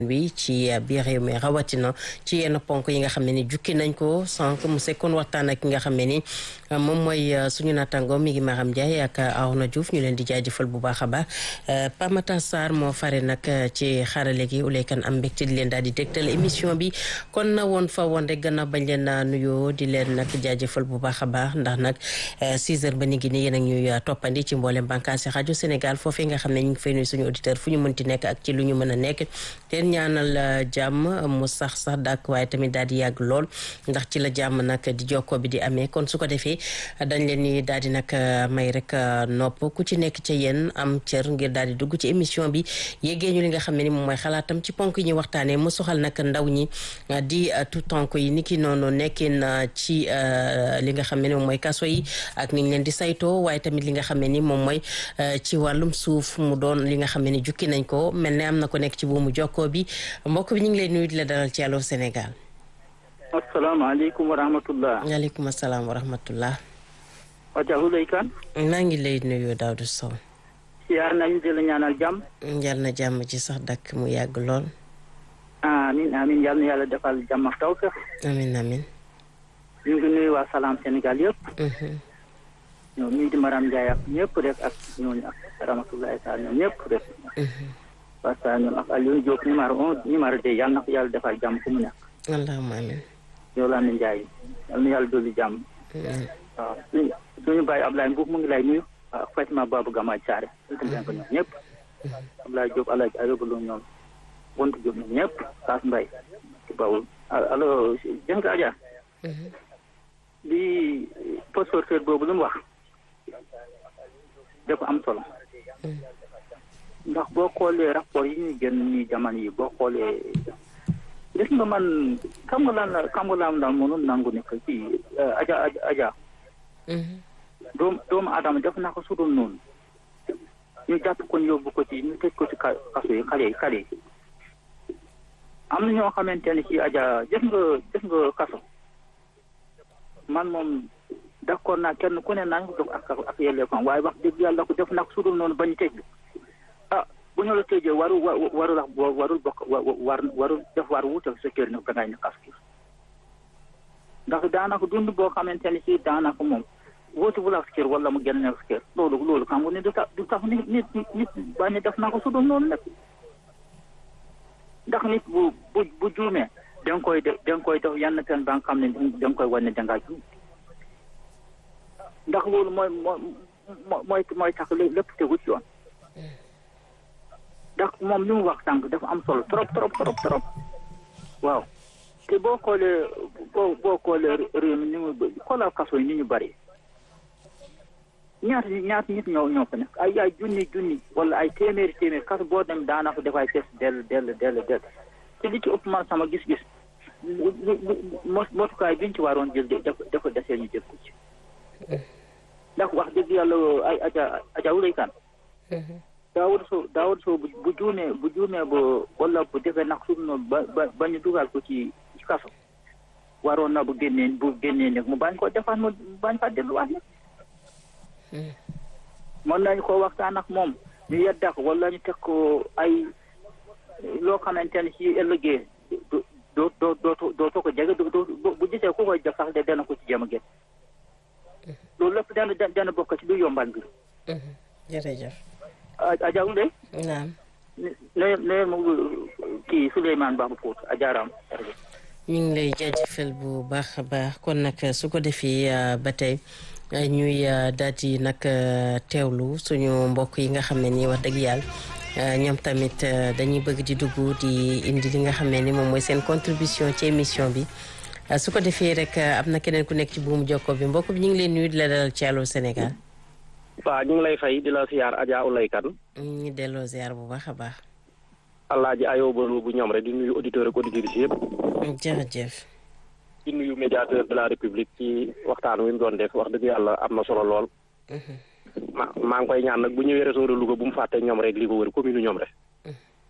wi ci biir réew mi rawatina ci yenn ponk yi nga xam ne ni jukki nañ ko sànq mu sekkoon waxtaan ak ki nga xam ne ni moom mooy suñu naataango mi ngi Maram Ndiaye ak Arona Diouf ñu leen di jaajëfal bu baax a baax Pamata Sarr moo fare nag ci xarale gi uleekan am mbégte di leen daal di dégtal émission bi kon na woon fa woon rek gannaaw bañ leen nuyoo di leen nag jaajëfal bu baax a baax ndax nag 6 heures ba ni gi ni yéen ak ñuy toppandi ci mboolem bànqaasi rajo Sénégal foofee nga xam ne ñu ngi fay nuyu suñu auditeur fu ñu mënti nekk ak ci lu ñu mën a nekk ñaanal jàmm mu sax sax dàkk waaye tamit daal di yàgg lool ndax ci la jàmm nag di jokkoo bi di amee kon su ko defee dañ leen ni daal di nag may rek nopp ku ci nekk ca yéen am cër ngir daal di dugg ci émission bi yéggee ñu li nga xam ne ni moom mooy xalaatam ci ponk yi ñuy waxtaanee mu soxal nag ndaw ñi di tout tonk yi ni ki noonu nekkin ci li nga xam ne ni moom mooy kaso yi ak niñ leen di saytoo waaye tamit li nga xam ne ni moom mooy ci wàllum suuf mu doon li nga xam ne ni jukki nañ ko mel ne am na ko nekk ci buumu jokkoo bi mbokk bi ñu ngi lay nuyu di la dalal ci Allô Sénégal. asalaamaaleykum wa rahmatullah. waaleykum salaam wa rahmatullah. Adja Houleye Kane. maa ngi lay nuyu Daouda Sow. siyaar nañu di la ñaanal jàmm. yal na jàmm ci sax dakk mu yàgg lool. amiin amiin yal na yàlla defal jàmm ak tawfeex. amiin amiin. ñu ngi nuyu waa Salam Sénégal yëpp. ñoom ñii di Maram Ndiaye ak ñëpp rek ak ñooñu ak rahmatullahi taala ñoom ñëpp rek. parce que ñoom ak Aliou Diop numéro un numéro deux yal na ko yàlla defal jàmm fu mu nekk. allahumma amiin. yow laa ne Ndiaye yal na yàlla dolli jàmm. waaw suñu suñu bàyyi Ablaye Mbuub mu ngi lay nuyu. ak Fatima Babou Gamaaj Saare. sant nañ ko ñoom ñëpp. Ablaye Diop Alaaji Ayoba Lo ñoom. Bontu Diop ñoom ñëpp. Kaas Mbaye. ci bawul allo jën nga Adja. li postporteur boobu lu mu wax. dafa am solo. ndax boo xoolee rapport yi ñuy génn nii jamono yi boo xoolee gis nga man xam nga lan la xam nga lan la mënul nangu ne que ci aja aja doomu doomu adama def na ko sudul noonu ñu jàpp ko yóbbu ko ci ñu tëj ko ci kaso yi xale yi xale yi am na ñoo xamante ne ci aja gis nga gis nga kaso man moom d'accord naa kenn ku ne naa ñu dox ak ak yellee kon waaye wax dëgg yàlla ko def na ko sudul noonu bañ tëj ah bu ñu la tëjee waru waru la warul bokk war warul def war wuute sa kër nag dangay ne kas ki ndax daanaka dund boo xamante ne si daanaka moom wóotu bu la sa kër wala mu génn sa kër loolu loolu xam nga ne du tax du tax nit nit nit bañ def naa ko su dul noonu nag ndax nit bu bu bu juumee da nga koy def da nga koy def yenn pen ba nga xam ne da nga koy wane dangaa juum ndax loolu mooy mooy mooy tax lépp tegu ci yoon ndax moom li mu wax sànq dafa am solo trop trop trop trop waaw te boo xoolee boo boo xoolee réew mi ni mu xoolal kaso yi ni ñu bëri ñaata ñaata nit ñoo ñoo fa nekk ay ay junni junni wala ay téeméeri téeméeri kaso boo dem daanaka dafay fees dell dell dell dell te li ci ëpp man sama gis-gis motukaay biñ ci waroon jël dafa dafa desee ñu jël ko ci ndax wax dëgg yàlla ay aja aja Houleye Kane daawud soo daawud soo bu juumee bu juumee ba wala bu defee nag suuf noonu ba ba ba ñu dugal ko ci ci kaso waroon na bu génnee bu génnee nag mu bañ koo defaat mu bañ faa delluwaat nag mën nañu ko waxtaan ak moom ñu yedda ko wala ñu teg ko ay loo xamante ne ci ëllëgee doo doo doo dootoo ko jege bu gisee ku koy def sax de dana ko ci jéem a génn loolu lépp dana dana bokk ci lu yombal mbir jërëjëf Adja Houleye. naam. nee nee mu kii Souleymane Ba bu Pout Adjaraam. ñu ngi lay jaajëfal bu baax a baax kon nag su ko defee ba tey ñuy daal di nag teewlu suñu mbokk yi nga xam ne nii wax dëgg yàlla ñoom tamit dañuy bëgg di dugg di indi li nga xam ne ni moom mooy seen contribution ci émission bi su ko defee rek am na keneen ku nekk ci buumu jokko bi mbokk bi ñu ngi leen nuyu di la dalal ci Allô Sénégal. waaw ñu ngi lay fay di la siyaar Adja Houleye Kane. ñu ngi delloo ziar bu baax a baax. Alaaji Ayoba Lo bu ñoom rek di nuyu auditeurs ak auditrices yëpp. jërëjëf. di nuyu médiateur de la république ci waxtaan wi mu doon def wax dëgg yàlla am na solo lool. ma maa ngi koy ñaan nag bu ñëwee réseau de Louga bu mu fàtte ñoom rek li ko wër commune ñoom rek.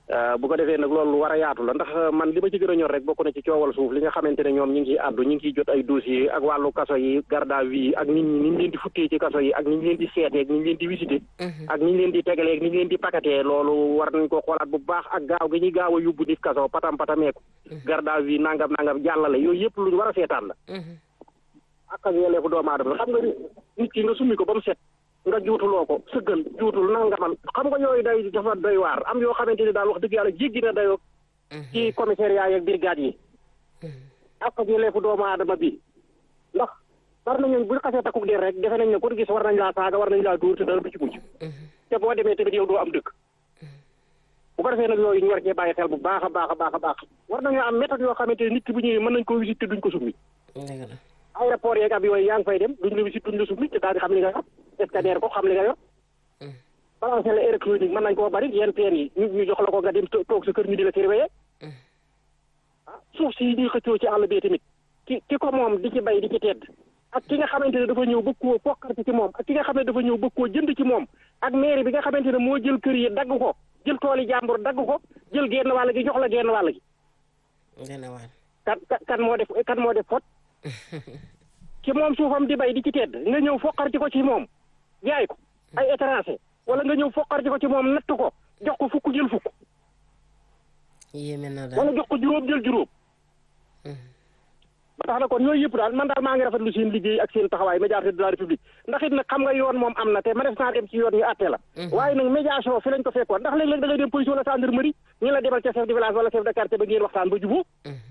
bu ko defee nag loolu war a yaatu la ndax man li ma ci gën a ñor rek bokk na ci coowal suuf li nga xamante ne ñoom ñi ngi ciy àddu ñi ngi ciy jot ay dossier ak wàllu kaso yi garde à vue ak nit ñi ni ñu leen di futtee ci kaso yi ak ni ñu leen di seetee ak ni ñu leen di visité ak ni ñu leen di tegalee ak ni ñu leen di pakatee loolu war nañ ko xoolaat bu baax ak gaaw gi ñuy gaaw a yóbbu nit kaso patam patameeku garde à vue nangam nangam jàllale yooyu yëpp lu ñu war a seetaan la ak ak yelleefu doomu aadama xam nga nit ki nga summi ko ba mu set nga juutuloo ko sëggal juutul nangaman xam nga yooyu day dafa doy waar am yoo xamante ni daal wax dëgg yàlla jéggi na dayoo ci commissariat yeeg brigade yi ak ak yelleefu doomu aadama bi ndax war nañu bu xasee takku der rek defe nañ ne ku gis war nañ laa saaga war nañ laa dóor te dara du ci mujj te boo demee tamit yow doo am dëkk bu ko defee nag yooyu ñu war cee bàyyi xel bu baax a baax a baax a baax war nañoo am méthode yoo xamante ni nit ki bu ñëwee mën nañ koo visite te duñ ko summi aéroport yeeg ab yooyu yaa ngi fay dem duñ la visite duñ la summi te daal di xam li nga yor scanner ko xam li nga yor balancé la électronique mën nañ koo bari yenn teen yi ñu ñu jox la ko nga dem toog sa kër ñu di la surveiller ah suuf si ñuy xëccoo ci àll bi tamit ki ki ko moom di ci bay di ci tedd ak ki nga xamante ne dafa ñëw bëgg koo pokkarte ci moom ak ki nga xam ne dafa ñëw bëgg koo jënd ci moom ak mairie bi nga xamante ne moo jël kër yi dagg ko jël tooli jàmbur dagg ko jël genn wàll gi jox la genn wàll gi kan kan moo def kan moo def fot ci moom suufam di bay di ci tedd nga ñëw foqarti ko ci moom jaay ko ay étranger wala nga ñëw foqarti ko ci moom natt ko jox ko fukk jël fukk yéeme na daal wala jox ko juróom jël juróom ba tax na kon yooyu yëpp daal man daal maa ngi rafetlu seen liggéey ak seen taxawaay médiateur de la république ndax it nag xam nga yoon moom am na te ma def naa dem ci yoon ñu àtte la waaye nag médiation fi lañ ko fekkoon ndax léeg-léeg da ngay dem police wala gendarmerie ñu la demal ca chef de village wala chef de quartier ba ngeen waxtaan ba jubóo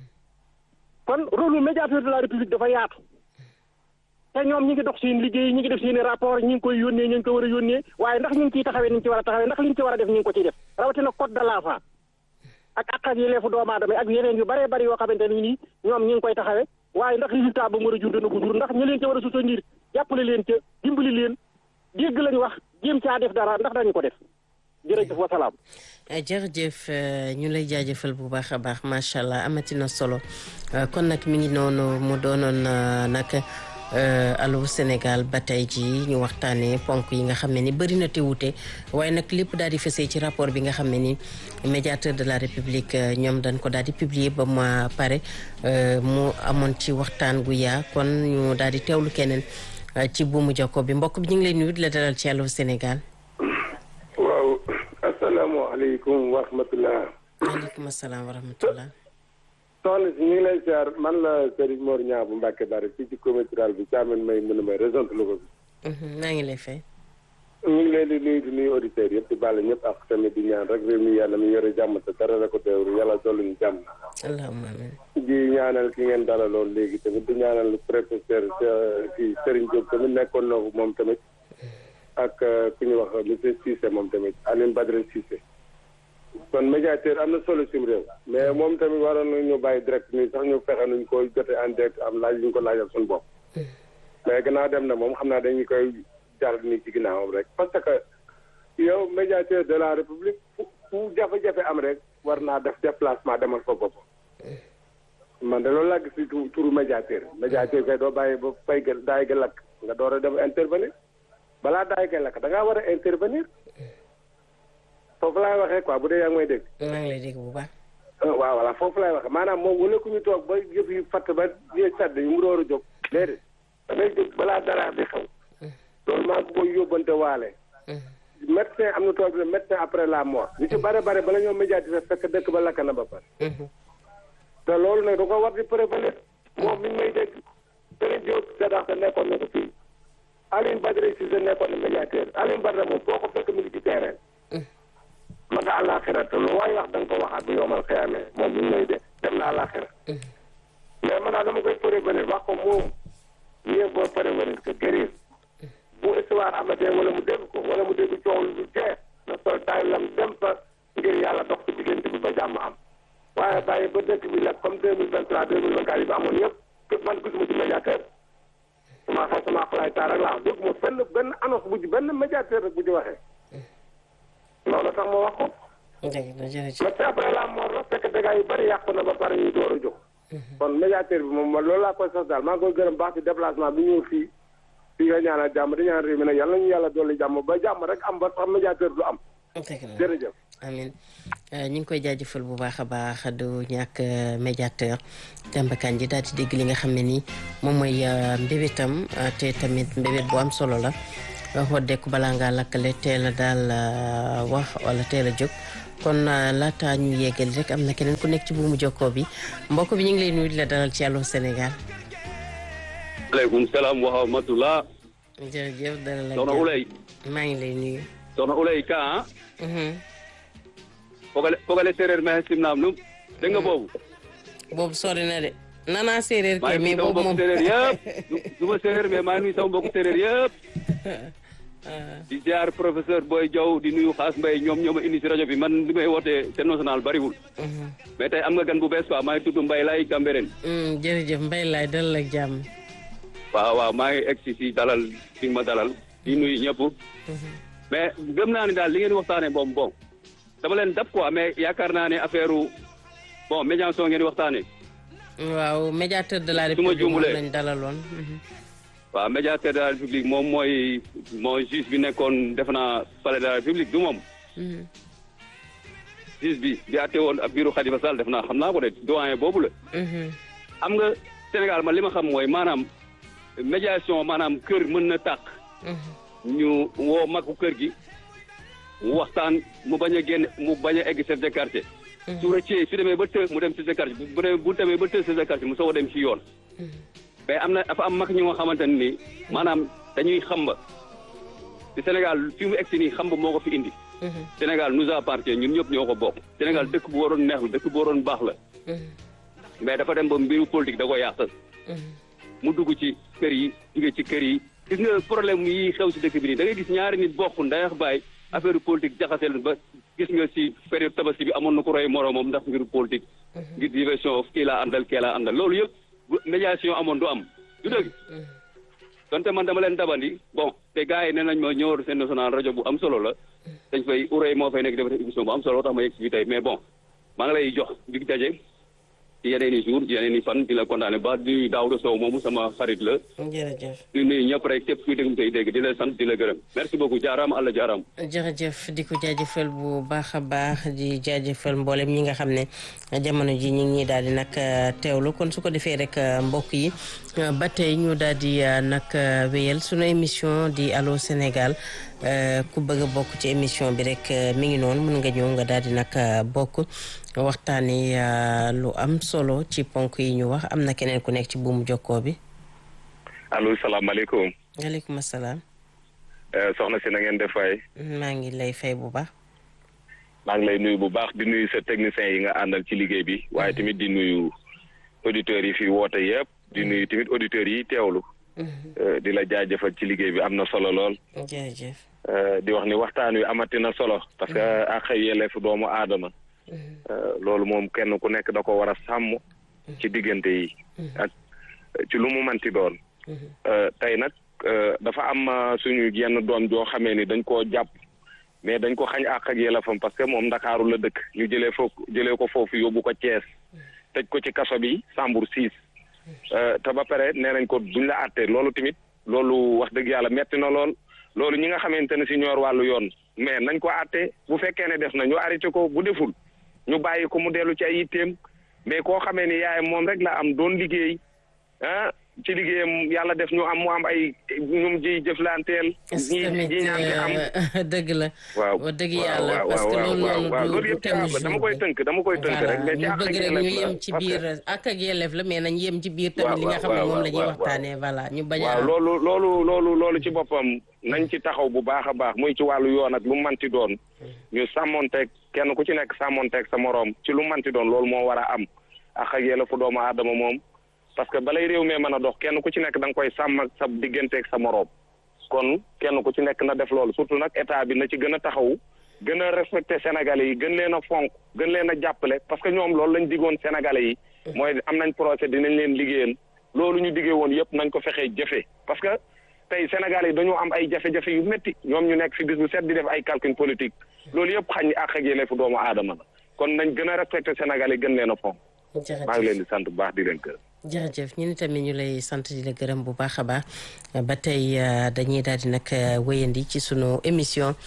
kon rôle médiateur de la république dafa yaatu te ñoom ñi ngi dox seen liggéey ñi ngi def seen rapport ñi ngi koy yónnee ñu ngi ko war a yónnee waaye ndax ñu ngi ciy taxawee ni ñu ci war a taxawee ndax li ñu ci war a def ñu ngi ko ciy def rawatina code de l'enfant ak ak ak yelleefu doomu aadama ak yeneen yu bëree bëri yoo xamante ne nii ñoom ñi ngi koy taxawee waaye ndax résultat ba mu war a jur dana ko jur ndax ñu leen ca war a soutenir jàppale leen ca dimbali leen dégg lañ wax jéem caa def dara ndax dañu ko def jërëjëf wasalaam. jërëjëf ñu lay jaajëfal bu baax a baax macha allah amati na solo kon nag mi ngi noonu mu doonoon nag. Allô Sénégal ba tey jii ñu waxtaanee ponk yi nga xam ne ni bëri na te wute waaye nag lépp daal di fesee ci rapport bi nga xam ne ni médiateur de la république ñoom dañ ko daal di publier ba ma pare mu amoon ci waxtaan gu yaa kon ñu daal di teewlu keneen ci buumu jokko bi mbokk bi ñu ngi lay nuyu di la dalal ci Allô Sénégal. waaw asalaamaaleykum wa rahmatulah. waaleykum salaam wa rahmatulah. soxna si ñu ngi lay siyaar man la Serigne Mor Niang bu Mbacke Bari fii ci comité rural bi caamen may mën a may région de Louga bi. maa ngi lay fay. ñu ngi leen di nuyu di nuyu auditeurs yëpp di bàll ñëpp ak tamit di ñaan rek réew mi yàlla mi yore jàmm te dara la ko teewlu yàlla dolli ñu jàmm. allahumma amiin. di ñaanal ki ngeen dalaloon léegi tamit di ñaanal professeur kii Serigne Diop tamit nekkoon na moom tamit ak ku ñu wax monsieur Cissé moom tamit Alioune Badara Cissé. kon médiateur am na solo sim réew mais moom tamit waroon nañu bàyyi direct nii sax ñu fexe nuñ koy jotee en direct am laaj ñu ko laajal suñu bopp mais gannaaw dem na moom xam naa dañuy koy jàll nii ci ginnaawam rek parce que yow médiateur de la république fu fu jafe-jafe am rek war naa def déplacement demal ko bopp man de loolu laa gis si turu médiateur médiateur kay doo bàyyi ba fay ga daay ga lakk nga door a dem intervenir balaa daay ga lakk da ngaa war a intervenir foofu laay waxee quoi bu dee yaa ngi may dégg. maa ngi lay dégg bu baax. waaw voilà foofu laay waxee maanaam moom wala ku ñu toog ba yëf yi fatt ba yee sàdd ñu mu door a jóg. déedéet da ngay jóg balaa dara di xew. loolu maa ngi koy yóbbante waale. médecin am na tool bi médecin après la mort. li ci bare bare bala ñoo médiatiser fekk dëkk ba lakk na ba pare. te loolu nag da ko war di prévenir. moom mi ngi may dégg. Serigne Diop Sédar nekkoon na ko fii. Alioune Badara Cissé nekkoon na médiateur Alioune Badara moom foo ko fekk mi ngi ci terrain. ma nga àllaaxira te lu waay wax da nga ko waxaat bu yomal xëyamee moom mi ngi lay de dem na àllaaxira mais man daal dama koy prévenir wax ko moom mieux vaut prévenir que guérir bu histoire amatee wala mu dégg ko wala mu dégg coow lu jeex na sol taay lam dem fa ngir yàlla dox ci diggante bi ba jàmm am waaye bàyyi ba dëkk bi nag comme deux mille vingt trois deux mille vingt quatre yi ba amoon yëpp man gisuma ci médiateur sama xel sama xalaay taal rek laa dégguma fenn benn annonce bu ci benn médiateur rek bu ci waxee loolu tax ma wax ko. dëgg la jërëjëf. mais après la mort la fekk dégâts yu bëri yàqu na ba pare ñu door a jóg. kon médiateur bi moom loolu laa koy sos daal maa ngi koy gërëm baax ci déplacement bi ñëw fii fii nga ñaanal jàmm di ñaan réew mi nag yàlla ñu yàlla dolli jàmm ba jàmm rek am ba sax médiateur du am. dëgg la jërëjëf. amin ñu ngi koy jaajëfal bu baax a baax du ñàkk médiateur Demba Kandji daal di dégg li nga xam ne nii moom mooy mbébétam te tamit mbébét bu am solo la xoddeeku balaa ngaa lakkale teel a daal wax wala teel a jóg kon laata ñu yeggali rek am na keneen ku nekk ci buumu jokkoo bi mbokk bi ñu ngi lay nuyu di la dalal ci Allô Sénégal. aleykum salaam wa rahmatulah. jërëjëf dalal la soxna Ulay. maa ngi lay nuyu. soxna Ulay Ka fogale fogale séeréer mais simnaam num dégg nga boobu. boobu sori na de. nana séeréer maa kay ngi mais nuyu sama boobu moom mbokku séeréer yëpp du ma séeréer mais maa ngi nuyu sama mbokku séeréer yëpp. di ziar professeur Boy Diaw di nuyu Xaas Mbay ñoom ñoo ma indi si rajo bi man li may wootee seen national bariwul. mais tey am nga gan bu bees quoi maa ngi tudd Mbay Laay Cambérène. Mm, jërëjëf mbay laay dalal ak jàmm. waaw waaw maa ngi egg si si dalal fi ma dalal di nuyu ñëpp. mais gëm naa ne daal li ngeen di waxtaanee moom bon dama leen dab quoi mais yaakaar naa ne affaire bon médiation ngeen di waxtaanee. waaw médiateur de la Su ma république moom juumulee. lañ dalaloon. Mhm. waaw médiateur de la république moom mooy mooy juge bi nekkoon defe naa palais de la république du moom. Mhm. juge bi di àtte woon ab biiru Khalifa Sall def naa xam naa ko de doyen boobu la. Mhm. xam nga Sénégal man li ma xam mooy maanaam médiation maanaam kër mën na tàq. Mhm. ñu woo magu kër gi waxtaan mu bañ a génn mu bañ a egg chef de quartier. su rëccee su demee ba të mu dem chef de quartier bu demee bu demee ba të chef de quartier mu soog a dem ci yoon. mais am na dafa am mag ñu nga xamante ne nii maanaam dañuy xamba te Sénégal fi mu egg si nii xamba moo ko fi indi. Mhm. Sénégal nous appartient ñun ñëpp ñoo ko bokk. Sénégal dëkk bu waroon neex la dëkk bu waroon baax la Mhm. mais dafa dem ba mbiru politique da ko yàq. Mhm. mu dugg ci kër yi jóge ci kër yi gis nga problème yi xew si dëkk bi nii da ngay gis ñaari nit bokk ndayax baay affaire politique jaxase leen ba gis nga si période tabaski bi amoon na ko roy moroomam ndax mbiru politique ngir diversion kii laa àndal kii laa àndal loolu yëpp bu médiation amoon du am du dëgg donte man dama leen dabandi bon te gars yi nee nañ ma ñëw seen national rajo bu am solo la dañ fay urée moo fay nekk dafa def émission bu am solo tax ma yegg si fii tey mais bon maa ngi lay jox dig daje ci yeneen i jour yeneen i fan di la kontaane ba di Daouda Sow moomu sama xarit la jërëjëf. di nuyu ñëpp rek képp kuy déglu tey dégg di la sant di la gërëm merci beaucoup jaaraam àlla jaaraam jërëjëf di ko jaajëfal bu baax a baax di jaajëfal mboolem ñi nga xam ne jamono ji ñu ngi ñuy daal di nag teewlu kon su ko defee rek mbokk yi ba tey ñu daal di nag wéyal sunu émission di Allô Sénégal ku bëgg a bokk ci émission bi rek mi ngi noonu mën nga ñëw nga daal di nag bokk waxtaanee lu am solo ci ponk yi ñu wax am na keneen ku nekk ci buumu jokkoo bi. allo salaamaaleykum waaleykum salaam. Eh, soxna si na ngeen def waay maa ngi lay fay bu baax. maa ngi lay nuyu bu baax di nuyu sa technicien yi nga àndal ci liggéey bi waaye tamit di nuyu auditeurs yi fi woote yëpp di nuyu tamit auditeurs yi teewlu Eh, di la jaajëfal ci liggéey bi am na solo lool jërëjëf. Eh, di wax ni waxtaan wi amati na solo parce que ak yelleefu doomu aadama Eh, loolu moom kenn ku nekk da ko war a sàmm ci diggante yi ak ci lu mu manti doon Eh, tey nag eh, dafa am eh, suñu yenn doom joo xamee ni dañ koo jàpp mais dañ ko xañ àq ak yelleefam parce que moom ndakaaru la dëkk ñu jëlee foofu jëlee ko foofu yóbbu ko Thiès tëj ko ci kaso bi Sambour 6 te ba pare nee nañ ko duñ la àtte loolu tamit loolu wax dëgg yàlla metti na lool loolu ñi nga xamante ne si ñoor wàllu yoon mais nañ ko àtte bu fekkee ne def na ñu arrêté ko bu deful ñu bàyyi ko mu dellu ci ay yitteem mais koo xamee ni yaayam moom rek la am doon liggéey ah ci liggéeyam yàlla def ñu am mu am ay ñum ji jëflanteel ñi tamit ñi ñaan nga am dëgg la. waaw wax dëgg waaw, yàlla waaw, parce que waaw, loolu waaw, noonu waaw, du loolu du yëpp thème ci àll jour dama koy bi. tënk dama koy tënk rek mais ci ñu àq bëgg ak rek ñu yelleef la yem ci parce que- biir ak ak yelleef la mais nañ yem ci biir tamit waaw, li nga xam ne waaw, moom la ñuy waaw, waxtaanee voilà ñu bañ a waaw am loolu loolu loolu loolu ci boppam nañ ci taxaw bu baax a baax muy ci wàllu yoon ak lu manti doon ñu sàmmonteeg kenn ku ci nekk sàmmonteeg sa moroom ci lu manti doon loolu moo war a am ak ak yelleefu doomu aadama moom parce que balay réew mee mën a dox kenn ku ci nekk da nga koy sàmm ak sa digganteeg sa moroom kon kenn ku ci nekk na def loolu surtout nag état bi na ci gën a taxaw gën a respecté sénégalais yi gën leen a fonk gën leen a jàppale parce que ñoom loolu lañ diggoon sénégalais yi mooy am nañ procès dinañ leen liggéeyal loolu ñu diggee woon yëpp nañ ko fexee jëfe parce que tey sénégalais yi dañoo am ay jafe-jafe yu métti ñoom ñu nekk fi bis bu set di def ay calcul politique loolu yëpp xañ àq ak yelleefu doomu aadama la kon nañ gën a respecté sénégalais yi gën leen a fonk maa ngi leen di sant bu baax di leen gërëm jërëjëf ñu ni tamit ñu lay sant di la gërëm bu baax a baax ba tey dañuy daal di nag wéyandi ci sunu émission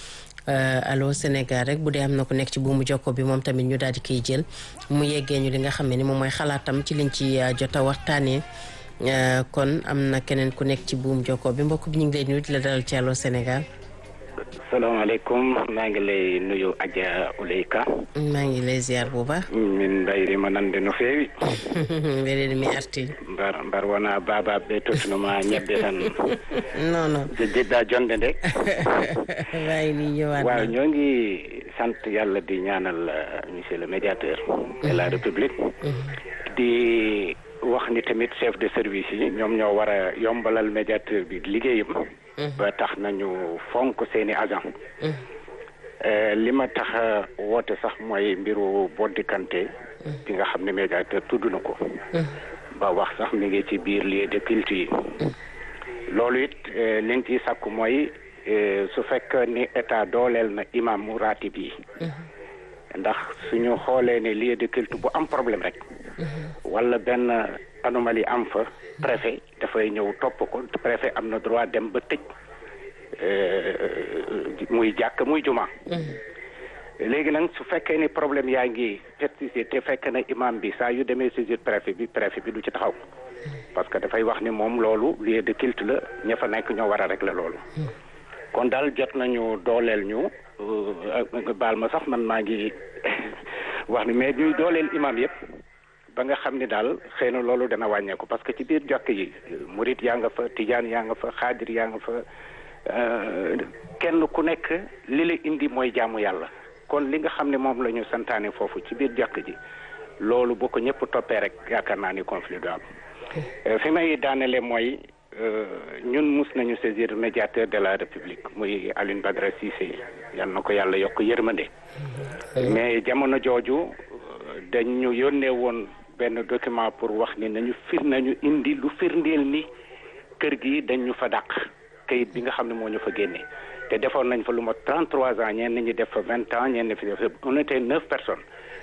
allo Sénégal rek bu dee am na ku nekk ci buumu jokko bi moom tamit ñu daal di koy jël mu yeggee ñu li nga xam ne ni moom mooy xalaatam ci liñ ci jot a waxtaanee kon am na keneen ku nekk ci buum jokko bi mbokk bi ñu ngi lay nuyu di la dalal ci allo Sénégal. salaamaaleykum maa ngi lay nuyu Adja Uleyka maa ngi lay ziar bu baax min mbayrima nande no feewi mbeɗen mi arti mbar mbar wona babaɓe tottunoma ñebbe tan non non jiɗɗa jonde nde wawi ni ñëwaat waaw ñoo ngi sant yàlla di ñaanal monsieur le médiateur de la république di wax ni tamit chef de service yi ñoom ñoo war a yombalal médiateur bi liggéeyam ba tax nañu fonk seeni agent li ma tax woote sax mooy mbiru boddikante bi nga xam ne médiateur tudd na ko ba wax sax mi ngi ci biir lieu de culte yi loolu it liñ ciy sàkku mooy su fekk ni état dooleel na imam mu ratib yi ndax suñu xoolee ne lieu de culte bu am problème rek wala benn anomalie am fa préfet dafay ñëw topp ko préfet am na droit dem ba tëj muy jàkk muy juma léegi nag su fekkee ni problème yaa ngi persisté te fekk na imam bi saa yu demee saisir préfet bi préfet bi du ci taxaw parce que dafay wax ni moom loolu lieu de culte la ña fa nekk ñoo war a régler loolu kon daal jot nañu dooleel ñu baal ma sax man maa ngi wax ni mais ñuy dooleel imam yëpp ba nga xam ni daal xëy na loolu dana wàññeeku parce que ci biir jokk yi murit yaa nga fa tijaan yaa nga fa xaadir yaa nga fa kenn ku nekk li la indi mooy jaamu yàlla kon li nga xam ne moom la ñu santaane foofu ci biir jokk ji loolu boo ko ñëpp toppee rek yaakaar naa ni conflit du am fi may daanele mooy ñun mus nañu saisir médiateur de la république muy Alioune Badara Cissé yal na ko yàlla yokk yërmande mais jamono jooju dañu yónnee woon benn document pour wax ni nañu fir nañu indi lu firndeel ni kër gi dañu fa dàq kayit bi nga xam ne moo ñu fa génne te defoon nañ fa lu ma 33 ans ñenn ñi def fa 20 ans ñenn fi def on était neuf personnes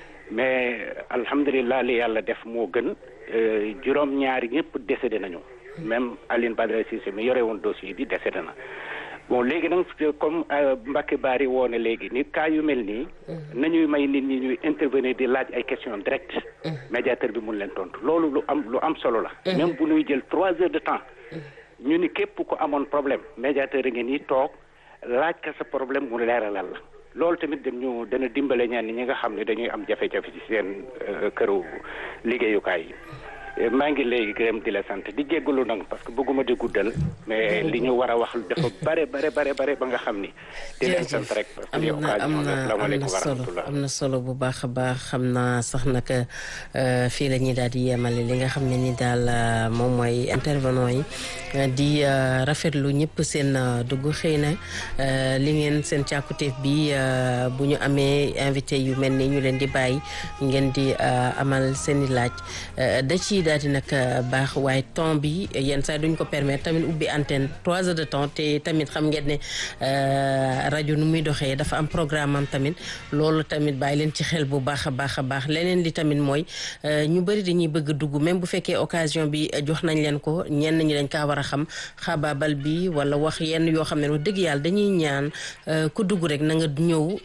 mais alhamdulilah li yàlla def moo gën juróom-ñaari ñëpp décédé nañu même Aline Badara Cissé mi yore woon dossier bi décédé na bon léegi nag comme Mbacke Bari woo ne léegi ni cas yu mel nii nañuy may nit ñi ñuy intervenir di laaj ay questions directes médiateur bi mun leen tontu loolu lu am lu am solo la même bu ñuy jël trois heures de temps ñu ni képp ko amoon problème médiateur a ngi nii toog laaj ka sa problème mu leeralal la loolu tamit dañu dana dimbale ñaan ñi nga xam ne dañuy am jafe-jafe ci seen këru liggéeyukaay yi maa ngi léegi gërëm di la sant di jéggalu nag parce que bëgguma di guddal mais li ñu war a wax dafa bare bare bare bare ba nga xam ni di leen sant rek parce que am na am na am na solo am na solo bu baax a baax xam naa sax nag fii la ñuy daal di yemale li nga xam ne ni daal moom mooy intervenant yi di rafetlu ñëpp seen dugg xëy na li ngeen seen càkkutéef bi bu ñu amee invité yu mel ni ñu leen di bàyyi ngeen di amal seen i laaj da ci daal di nag baax waaye temps bi yenn saa duñ ko permettre tamit ubbi antenne trois heures de temps te tamit xam ngeen ne rajo nu muy doxee dafa am programme am tamit loolu tamit bàyyi leen ci xel bu baax a baax a baax leneen li tamit mooy ñu bëri dañuy bëgg dugg même bu fekkee occasion bi jox nañ leen ko ñenn ñi dañ kaa war a xam xabaabal bi wala wax yenn yoo xam ne wax dëgg yàlla dañuy ñaan ku dugg rek na nga ñëw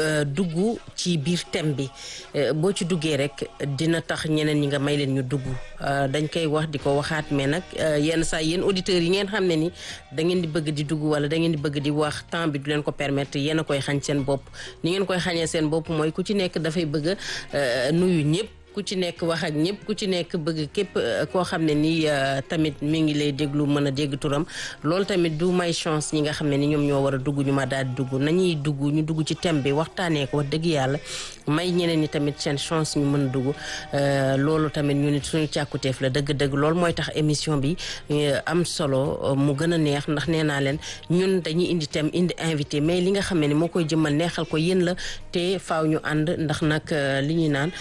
dugg ci biir thème bi boo ci duggee rek dina tax ñeneen ñi nga may leen ñu dugg dañ koy wax di ko waxaat mais nag yenn saa yéen auditeurs yi ngeen xam ne ni da ngeen di bëgg di dugg wala da ngeen di bëgg di wax temps bi du leen ko permettre yéen a koy xañ seen bopp ni ngeen koy xañee seen bopp mooy ku ci nekk dafay bëgg nuyu ñëpp ku ci nekk wax ak ñëpp ku ci nekk bëgg képp koo xam ne nii tamit mi ngi lay déglu mën a dégg turam loolu tamit du may chance ñi nga xam ne ni ñoom ñoo war a dugg ñu ma daal di dugg nañuy dugg ñu dugg ci thème bi waxtaanee ko wax dëgg yàlla may ñeneen ñi tamit seen chance ñu mën a dugg loolu tamit ñu nit suñu càkkuteef la dëgg-dëgg loolu mooy tax émission bi am solo mu gën a neex ndax nee naa leen ñun dañuy indi thème indi invité mais li nga xam ne ni moo koy jëmmal neexal ko yéen la te faaw ñu ànd ndax nag li ñuy naan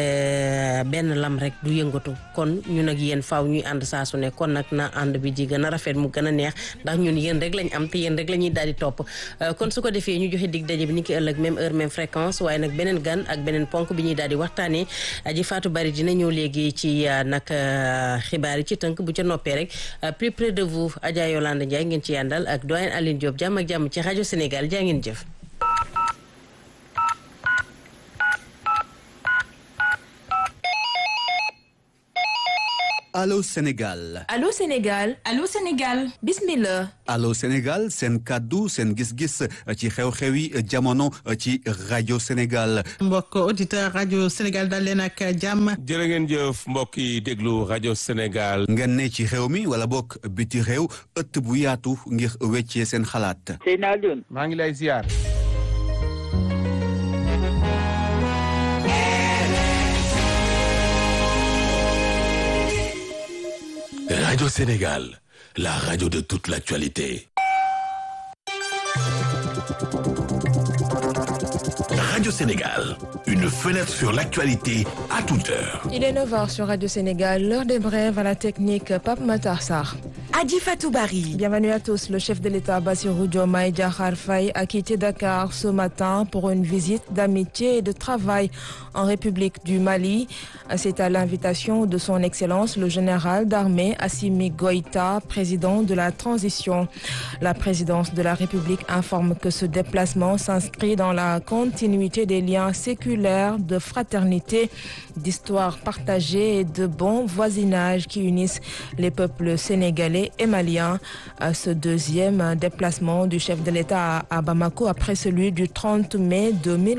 benn lam rek du yëngatu kon ñun ak yéen faaw ñuy ànd saa su ne kon nag na ànd bi di gën a rafet mu gën a neex ndax ñun yéen rek lañ am te yéen rek la ñuy daal di topp kon su ko defee ñu joxe dig daje bi ni ki ëllëg même heure même fréquence waaye nag beneen gan ak beneen ponk bi ñuy daal di waxtaanee aji Fatou Bari dina ñëw léegi ci nag xibaar yi ci tënk bu ca noppee rek plus près de vous Adja Yolande Ndiaye ngeen ci yàndal ak doyen Aline Diop jàmm ak jàmm ci rajo Sénégal jaa ngeen jëf Allô Sénégal Allô Sénégal Allô Sénégal bismillah Allô Sénégal seen kàddu seen gis-gis ci xew-xewi jamono ci rajo Sénégal mbokk auditeur rajo Sénégal dal leen ak jàmm jërë ngeen jëf mbokk yi déglu rajo Sénégal ngeen ne ci réew mi wala bokk biti réew ëtt bu yaatu ngir weccee seen xalaat Seydina Alioune maa ngi lay ziar Radio Sénégal, la radio de toute l'actualité. Radio Sénégal, une fenêtre sur l'actualité à toute heure. Il est 9h sur Radio Sénégal, l'heure des brèves à la technique Pape Matarsar. Adi Fatoubari. Bienvenue à tous. Le chef de l'État Bassirou Diomaye Diakhar Faye a quitté Dakar ce matin pour une visite d'amitié et de travail en République du Mali. C'est à l'invitation de son Excellence le général d'armée Assimi Goïta, président de la transition. La présidence de la République informe que ce déplacement s'inscrit dans la continuité des liens séculaires de fraternité, d'histoire partagée et de bon voisinage qui unissent les peuples sénégalais et malien. Ce deuxième déplacement du chef de l'État à Bamako après celui du 30 mai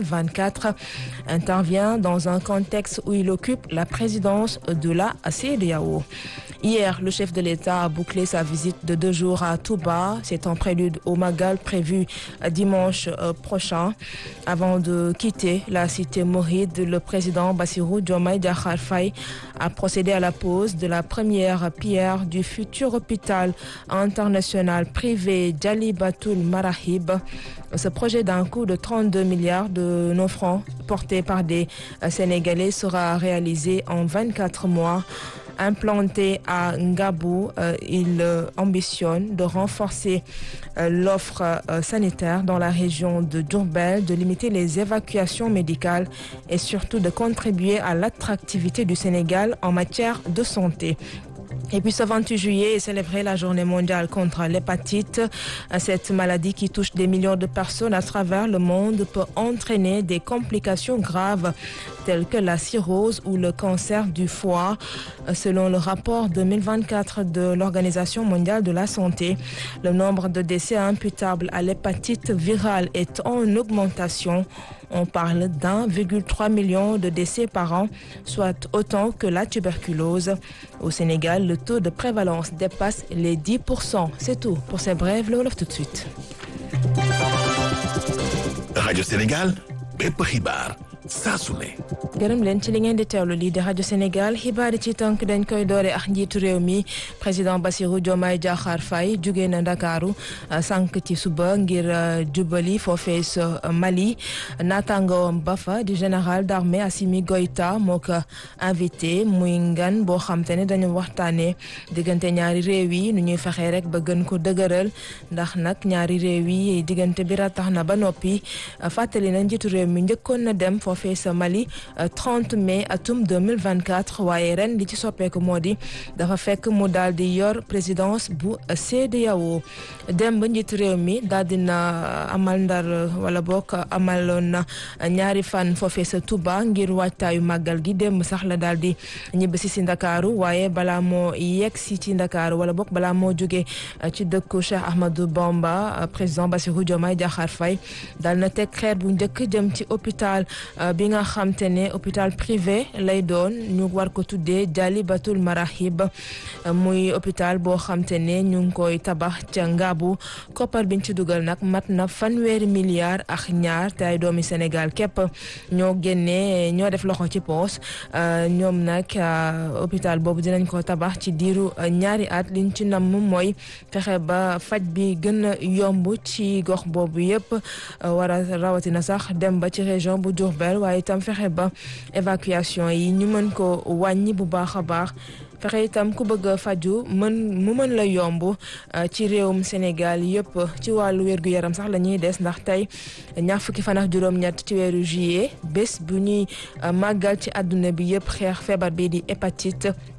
2024 intervient dans un contexte où il occupe la présidence de la CEDEAO. Hier, le chef de l'État a bouclé sa visite de deux jours à Touba. C'est en prélude au Magal prévu dimanche prochain. Avant de quitter la cité Mouride, le président Bassirou Diomaye Diakhar Faye a procédé à la pose de la première pierre du futur hôpital international privé Djali Batoul Marahib. Ce projet d'un coût de 32 milliards de nos francs porté par des Sénégalais sera réalisé en 24 mois. Implanté à Ngabou, euh, il euh, ambitionne de renforcer euh, l'offre sanitaire dans la région de Djourbel, de limiter les évacuations médicales et surtout de contribuer à l'attractivité du Sénégal en matière de santé. Et puis ce 28 juillet est célébrée la journée mondiale contre l'hépatite. Cette maladie qui touche des millions de personnes à travers le monde peut entraîner des complications graves telles que la cirrhose ou le cancer du foie. Selon le rapport 2024 de l'Organisation mondiale de la santé, le nombre de décès imputables à l'hépatite virale est en augmentation. On parle d'1,3 million de décès par an, soit autant que la tuberculose. Au Sénégal, le taux de prévalence dépasse les 10%. C'est tout pour ces brèves. Le Wolof tout de suite. Radio Sénégal, bépp xibaar saa su ne. gërëm leen ci li ngeen di teewlu lii di rajo Sénégal xibaar yi ci tënk dañ koy doore ak njiitu réew mi président Bassirou Diomaye Diakhar Faye jugee na Ndakaaru sànq ci suba ngir jubali foofee sa Mali naataangoom ba fa di général d'armée Assimi Goïta moo ko invité muy ngan boo xam te ne dañu waxtaanee diggante ñaari réew yi nu ñuy fexee rek ba gën ko dëgëral ndax nag ñaari réew yi diggante bi ratax na ba noppi fàttali na njiitu réew mi njëkkoon na dem foofee sa Mali 30 mai atum 2024 waaye ren li ci soppeeku moo di dafa fekk mu daal di yor présidence bu CEDEAO dem ba njiitu réew mi daal dina amal ndar wala bokk amaloon na ñaari fan foofee sa Touba ngir waajtaayu màggal gi démb sax la daal di ñibbisi si Ndakaaru waaye balaa moo yegg si ci Ndakaaru wala bokk balaa moo jóge ci dëkku Cheikh Ahmadou Bamba président Bassirou Diomaye Diakhar Faye daal na teg xeer bu njëkk jëm ci hôpital bi nga xam te ne hôpital privé lay doon ñu war ko tuddee Jalibatul Marahib muy hôpital boo xam te ne ñu ngi koy tabax ca Ngaabu koppar biñ ci dugal nag mat na fanweeri milliards ak ñaar te ay doomi Sénégal képp ñoo génnee ñoo def loxo ci poos ñoom nag hôpital boobu dinañ ko tabax ci diiru ñaari at liñ ci namm mooy fexe ba faj bi gën a yomb ci gox boobu yëpp war a rawatina sax dem ba ci région bu Diourbel waaye itam fexe ba évacuation yi ñu mën ko wàññi bu baax a baax fexe itam ku bëgg a faju mën mu mën la yomb ci réewum Sénégal yëpp ci wàllu wér-gu-yaram sax la ñuy des ndax tey ñaar fukki fan ak juróom-ñett ci weeru juillet bés bu ñuy màggal ci àdduna bi yëpp xeex feebar bi di hépatite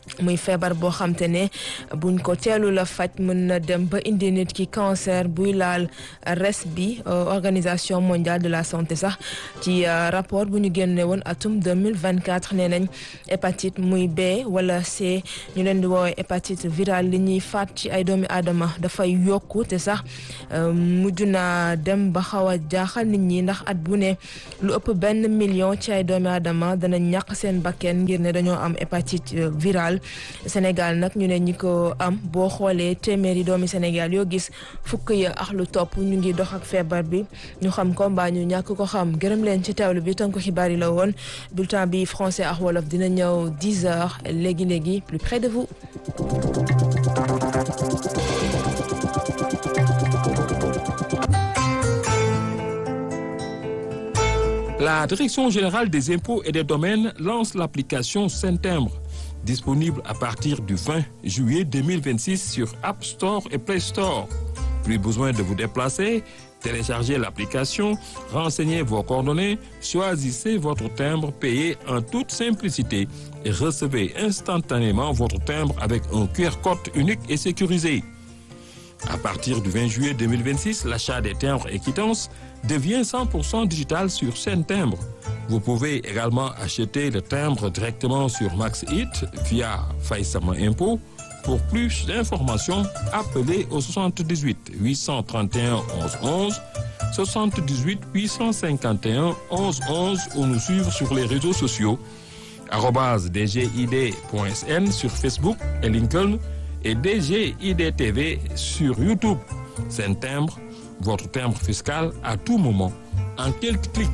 muy feebar boo xam te ne buñ ko teelu la faj mën na dem ba indi nit ki cancer buy laal res bi organisation mondiale de la santé sax ci rapport bu ñu génne woon atum 2024 nee nañ hépatite muy B wala C ñu leen di woowee hépatite virale li ñuy faat ci ay doomi aadama dafay yokku te sax mujj na dem ba xaw a jaaxal nit ñi ndax at bu ne lu ëpp benn million ci ay doomi aadama dana ñàkk seen bakken ngir ne dañoo am hépatite virale Sénégal nag ñu ne ñi ko am boo xoolee téeméeri doomi Sénégal yoo gis fukk ya ak lu topp ñu ngi dox ak feebar bi ñu xam ko mbaa ñu ñàkk ko xam gërëm leen ci teewlu bi tënk xibaar yi la woon bulletin bi français ak wolof dina ñëw 10 heures léegi léegi plus près de vous. La Direction générale des impôts et des domaines lance l'application Saint-Timbre, disponible à partir du 20 juillet 2026 sur App Store et Play Store. Plus besoin de vous déplacer, téléchargez l'application, renseignez vos coordonnées, choisissez votre timbre payé en toute simplicité et recevez instantanément votre timbre avec un QR code unique et sécurisé. À partir du 20 juillet 2026, l'achat des timbres et quittances devient 100% digital sur Saint Timbre. Vous pouvez également acheter le timbre directement sur MaxHit via Faïsama Impôt. Pour plus d'informations, appelez au 78 831 11 11, 78 851 11 11 ou nous suivre sur les réseaux sociaux dgid.sn sur Facebook et LinkedIn et DGIDTV sur YouTube. C'est un timbre, votre timbre fiscal à tout moment, en quelques clics.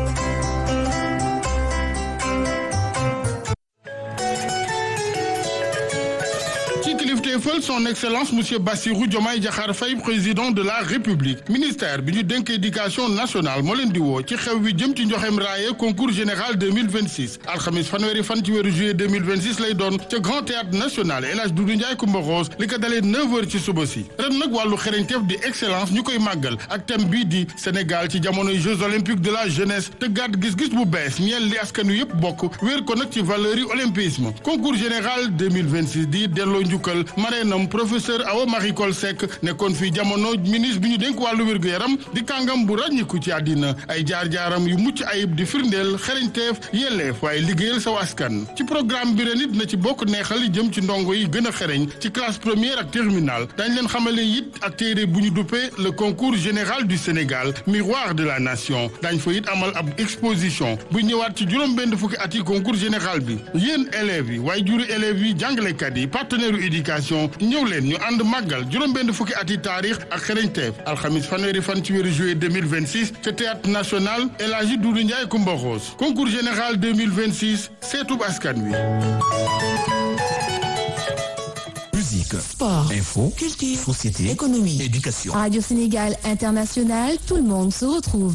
kilifteefal son excellence monsieur Bassirou Diomaye Diakhar Faye président de la république ministère bi ñu dénk éducation nationale moo leen di woo ci xew wi jëm ci njoxem raaye concours général 2026 alxamis fanweeri fan ci weeru juillet 2026 lay doon ca grand théâtre national El Hadj Doudou Ndiaye Coumba Rose li ko dalee 9 heures ci suba si ren nag wàllu xereñteef di excellence ñu koy màggal ak thème bii di Sénégal ci jamonoy jeux olympiques de la jeunesse te gàtt gis-gis bu bees ñeel li askan wi yëpp bokk wéer ko nag ci valeur yi olympisme concours général 2026 di delloo njukkal mareenam professeur Awa Marie Coll Seck nekkoon fii jamono ministre bi ñu dénk wàllu wér-gu-yaram di kàngam bu ràññiku ci àddina ay jaar-jaaram yu mucc ayib di firndeel xereñteef yelleef waaye liggéeyal saw askan ci programme bi ren it na ci bokk neexal li jëm ci ndongo yi gën a xereñ ci classe première ak terminale dañ leen xamale it ak téere bu ñu duppee le concours général du Sénégal miroir de la nation dañ fa it amal ab exposition bu ñëwaat ci juróom-benn fukki at yi concours général bi yéen élèves yi waaye juri élèves yi jàngalekat yi partenaire u éducation ñëw leen ñu ànd màggal juróom-benn fukki ati taarix ak xereñteef alxamis fanweeri fan ci weeru juillet 2026 ca théâtre national El Hadji Doudou Ndiaye Coumba Rose concours général 2026 seetub askan wi Musique, sport, info, culture, société, économie, éducation. Radio Sénégal International, tout le monde se retrouve.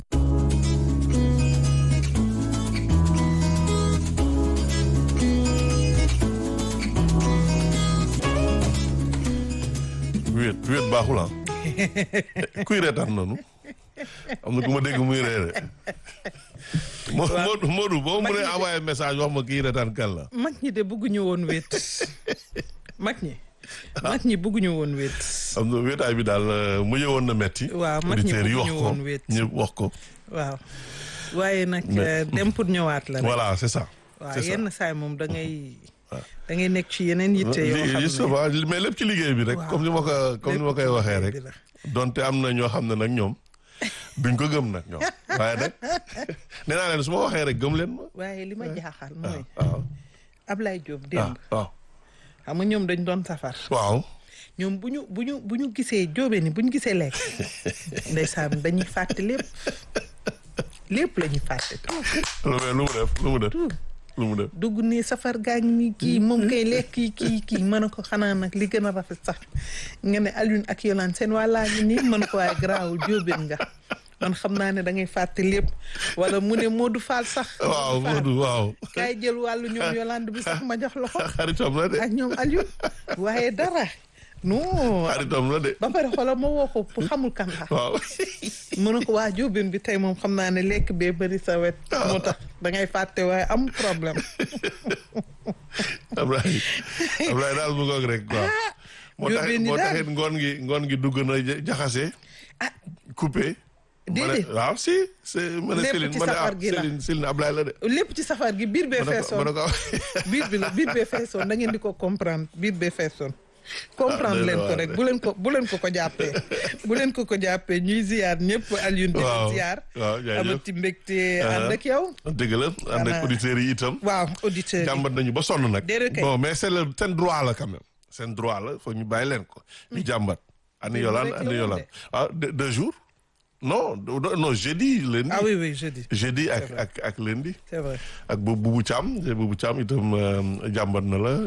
wéet wéet baaxul ah kuy reetaan noonu am na ku ma dégg muy reere Modou Modou boo mu mënee envoyé message wax ma kii reetaan kan la mag ñi de bëgguñu woon wéet mag ñi mag ñi bëgguñu woon wéet am na wéetaay bi daal mu ñëwoon na metti waaw mag ñi auditeurs yi wax bëgguñu ko woon wéet ñëpp wax ko waaw waaye nag Mais- dem pour ñëwaat la rek. voilà c'est ça waaw c'est ça. yenn saay moom da ngay da ngay nekk ci yeneen yitte yoo xam ne justement mais lépp ci liggéey bi rek Waaw. comme ni ma ko comme ni ma koy waxee rek donte am na ñoo xam ne nag ñoom duñ ko gëm nag ñoom waaye nag nee naa leen su ma waxee rek gëm leen ma waaye li ma jaaxal mooy waaw Ablaye Diop ah démb waaw xam nga ñoom dañ doon safar waaw ñoom bu ñu bu ñu bu ñu gisee jóobe ni bu ñu gisee lekk ndeysaan dañuy fàtte lépp lépp la ñuy fàtte lu mu lu mu def lu mu def lu mu def dugg ni safar gaañ mi kii moom kay lekk kii kii kii mën a ko xanaa nag li gën a rafet sax nga ne Alioune ak Yolande seen wàllaa ngi nii mën ko waaye garaawul jóobeen nga man xam naa ne da ngay fàtte lépp wala mu ne Modou Fall sax waaw Modou waaw kaay jël wàllu ñoom Yolande bi sax ma jox la ko xaritam la de ak ñoom Alioune waaye dara non xaritam la de ba pare xoolal ma woo ko pour xamul kan la waaw mu ne ko waa jóobeen bi tey moom xam naa ne lekk bee bëri sa wet moo tax da ngay fàtte waaye am problème Ablaye Ablaye daal mu ngoog rek quoi moo tax Jóobeen yi moo daal. taxit ngoon gi ngoon gi dugg na ja- jaxase coupé ma ne Déedéet. waaw si c'est ma ne Lépp Céline ci ma ne ah safar gi la. Céline Céline Ablaye la de lépp ci safar gi biir bee ma ne ko ma feesoon ne ko biir bi la biir bee feesoon da ngeen di ko comprendre biir bee feesoon comprendre leen ko rek bu leen ko bu leen ko ko jàppee bu leen ko ko jàppee ñuy ziar ñëpp Alioune di waaw ziar waaw jaajëf amati mbégte ànd ak yow dëgg la ànd ak Xanaa- auditeurs yi itam waaw auditeurs yi jàmbat nañu ba sonn nag Déedéet kay. bon mais c'est le seen droit la quand même seen droit la foog ñu bàyyi leen ko ñu jàmbat ani Mais yolaan rek la ani woon yolaan de. ah deux deux jours non do- non jeudi lundi ah oui oui jeudi jeudi ak ak ak lundi c'est vrai ak bu bubu caam bubu caam itam euh, jàmbat na la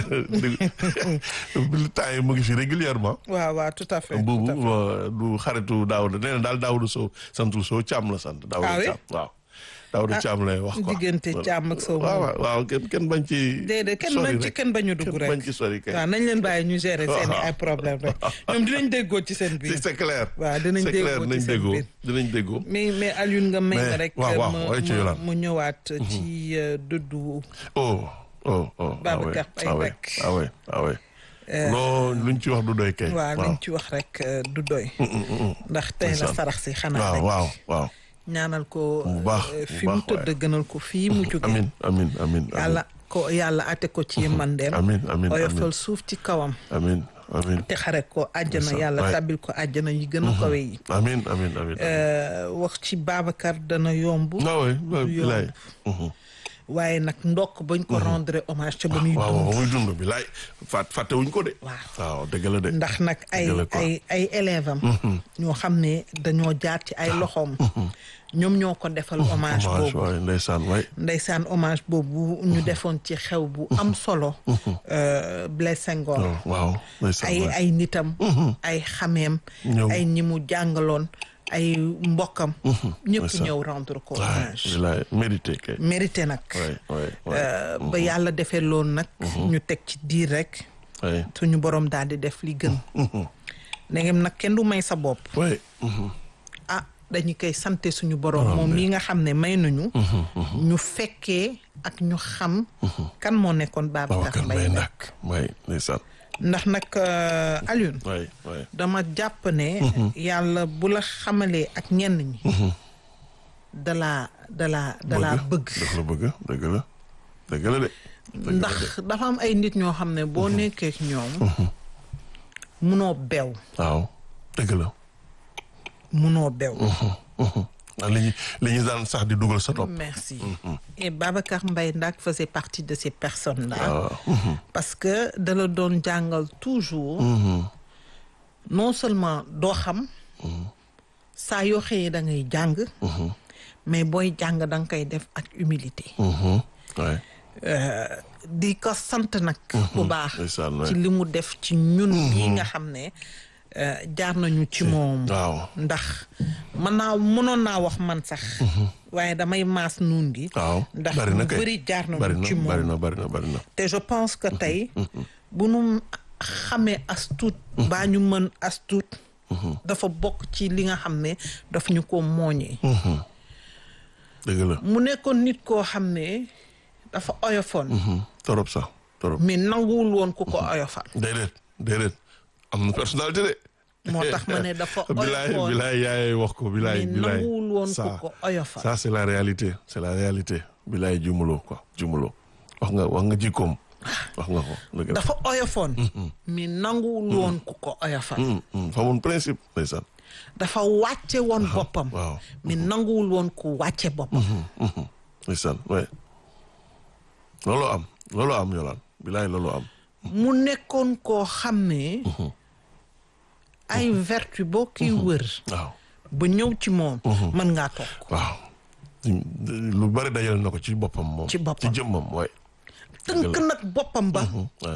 temps yi mu ngi fi régulièrement waaw waaw tout à fait tout bubu à fait. euh, du xaritu Daouda nee na daal Daouda Sow santul Sow caam la sant Ah Daouda oui? caam waaw Daouda Ah, caam lay wax quoi diggante Thiam ak Sow waaw moom. waaw waaw kenn kenn bañ ci déedéet kenn sori bañ ci rek. kenn bañu dugg kenn rek bañ ci sori kay waaw nañ leen bàyyi ñu gérer seen i Waaw. ay problème rek ñoom dinañ déggoo ci seen biir Si, c'est clair waaw dinañ c'est clair déggoo ci dinañ seen déggoo biir dinañ déggoo mais mais Alioune nga may Mais, ma rek waaw, waaw, ma- waaye ci ma- Yolande. mu ñëwaat ci euh, dëddu oh oh oh Babacar ah ouais, Mbaye ah ouais, ah ouais ah ouais non luñ ci wax du doy kay waaw liñ ci wax rek euh, du doy ndax tey la Ndeysaan. sarax si xanaa waaw rek waaw waaw ñaanal ko Bu baax, euh, bu fi mu baax, tëdd gënal ko fii mu jóge amin amin amin yàlla ko yàlla ate ko ci mandeem amin amin oyofal amin suuf ci kawam amin amin te xare ko àjjana Ndeysaan, yàlla waay. tabbil ko àjjana yi gën a kawe yi amin amin amin Euh, wax ci Babacar dana yomb ah ouais ouais, du bilaay yomb waaye nag ndokk bañ ko rendre hommage ca ba muy waaw dund waaw muy dund bilaay fàtt fàtte wuñ ko de waaw dëgg la de ndax nag ay Dëgg la quoi. ay ay élève am ñoo xam ne dañoo jaar ci ay loxoom ñoom ñoo ko defal hommage hommage boobu waay ndeysaan waay ndeysaan hommage boobu ñu defoon ci xew bu am solo euh, Blaise Senghor Oh, waaw ndeysaan ay waay. ay nitam ay xameem Ñëw. ay ñi mu jàngaloon ay mbokkam ñëpp ndeysaan. ñëw rendre ko waay hommage bilaay mérité kay mérité nag waay waay waay Euh, ba yàlla defee loolu nag ñu teg ci diir rek waay suñu borom daal di def li gën ndegem nag kenn du may sa bopp waay ah dañu koy sante suñu borom moom mi nga xam ne may nañu ñu fekkee ak ñu xam kan moo nekkoon Babacar Babacar Mbaye Mbaye nag ndak waay ndeysaan ndax nag euh, Alioune waay waay dama jàpp ne yàlla bu la xamalee ak ñenn ñi dalaa dalaa dalaa bëgg dëgg la bëgg dëgg la dëgg la de ndax dafa am ay nit ñoo xam ne boo nekkee ak ñoom munoo bew waaw dëgg la munoo bew ah li ñu li ñu daan sax di dugal sa topp merci et Babacar Mbaye Ndak faisait partie de ces personnes là waaw parce que da la doon jàngal toujours non seulement doo xam saa yoo xëyee da ngay jàng mais booy jàng da nga koy def ak humilité waay Euh, di ko sant nag bu baax ndeysaan waay ci li mu def ci ñun yi nga xam ne euh, jaar nañu ci moom waaw ndax mën naa mënoon naa wax man sax waaye damay maas nuun gi waaw ndax bari na lu kay bëri jaar bari nañu na ci bari moom na bari na bari na te je pense que tey bu nu xamee as tuut baa ñu mën as tuut dafa bokk ci li nga xam ne daf ñu ko mooñee dëgg la mu nekkoon nit koo xam ne dafa oyofoon torop sax torop mais nanguwul woon ku ko oyofal déedéet déedéet am na personnalité de moo tax ma ne dafa bilaay oyofoon bilaay yaay wax ko bilaay mais bilaay nanguwul woon ku ça ko oyofal ça c'est la réalité c'est la réalité bilaay jumuloo quoi jumuloo wax nga wax nga jikkoom wax nga ko dëgg la dafa oyofoon mais nanguwul woon ku ko oyofal Mm, mm, fa mun principe ndeysaan dafa wàcce woon boppam waaw mais nanguwul woon ku wàcce boppam ndeysaan ouais loolu am loolu am yolaan bilaay loolu am mu nekkoon koo xam ne ay vertu boo kiy wër waaw ba ñëw ci moom mën ngaa toog waaw lu bari dajal na ko ci boppam moom Ci boppam. ci jëmmam waay tënk nag boppam ba waay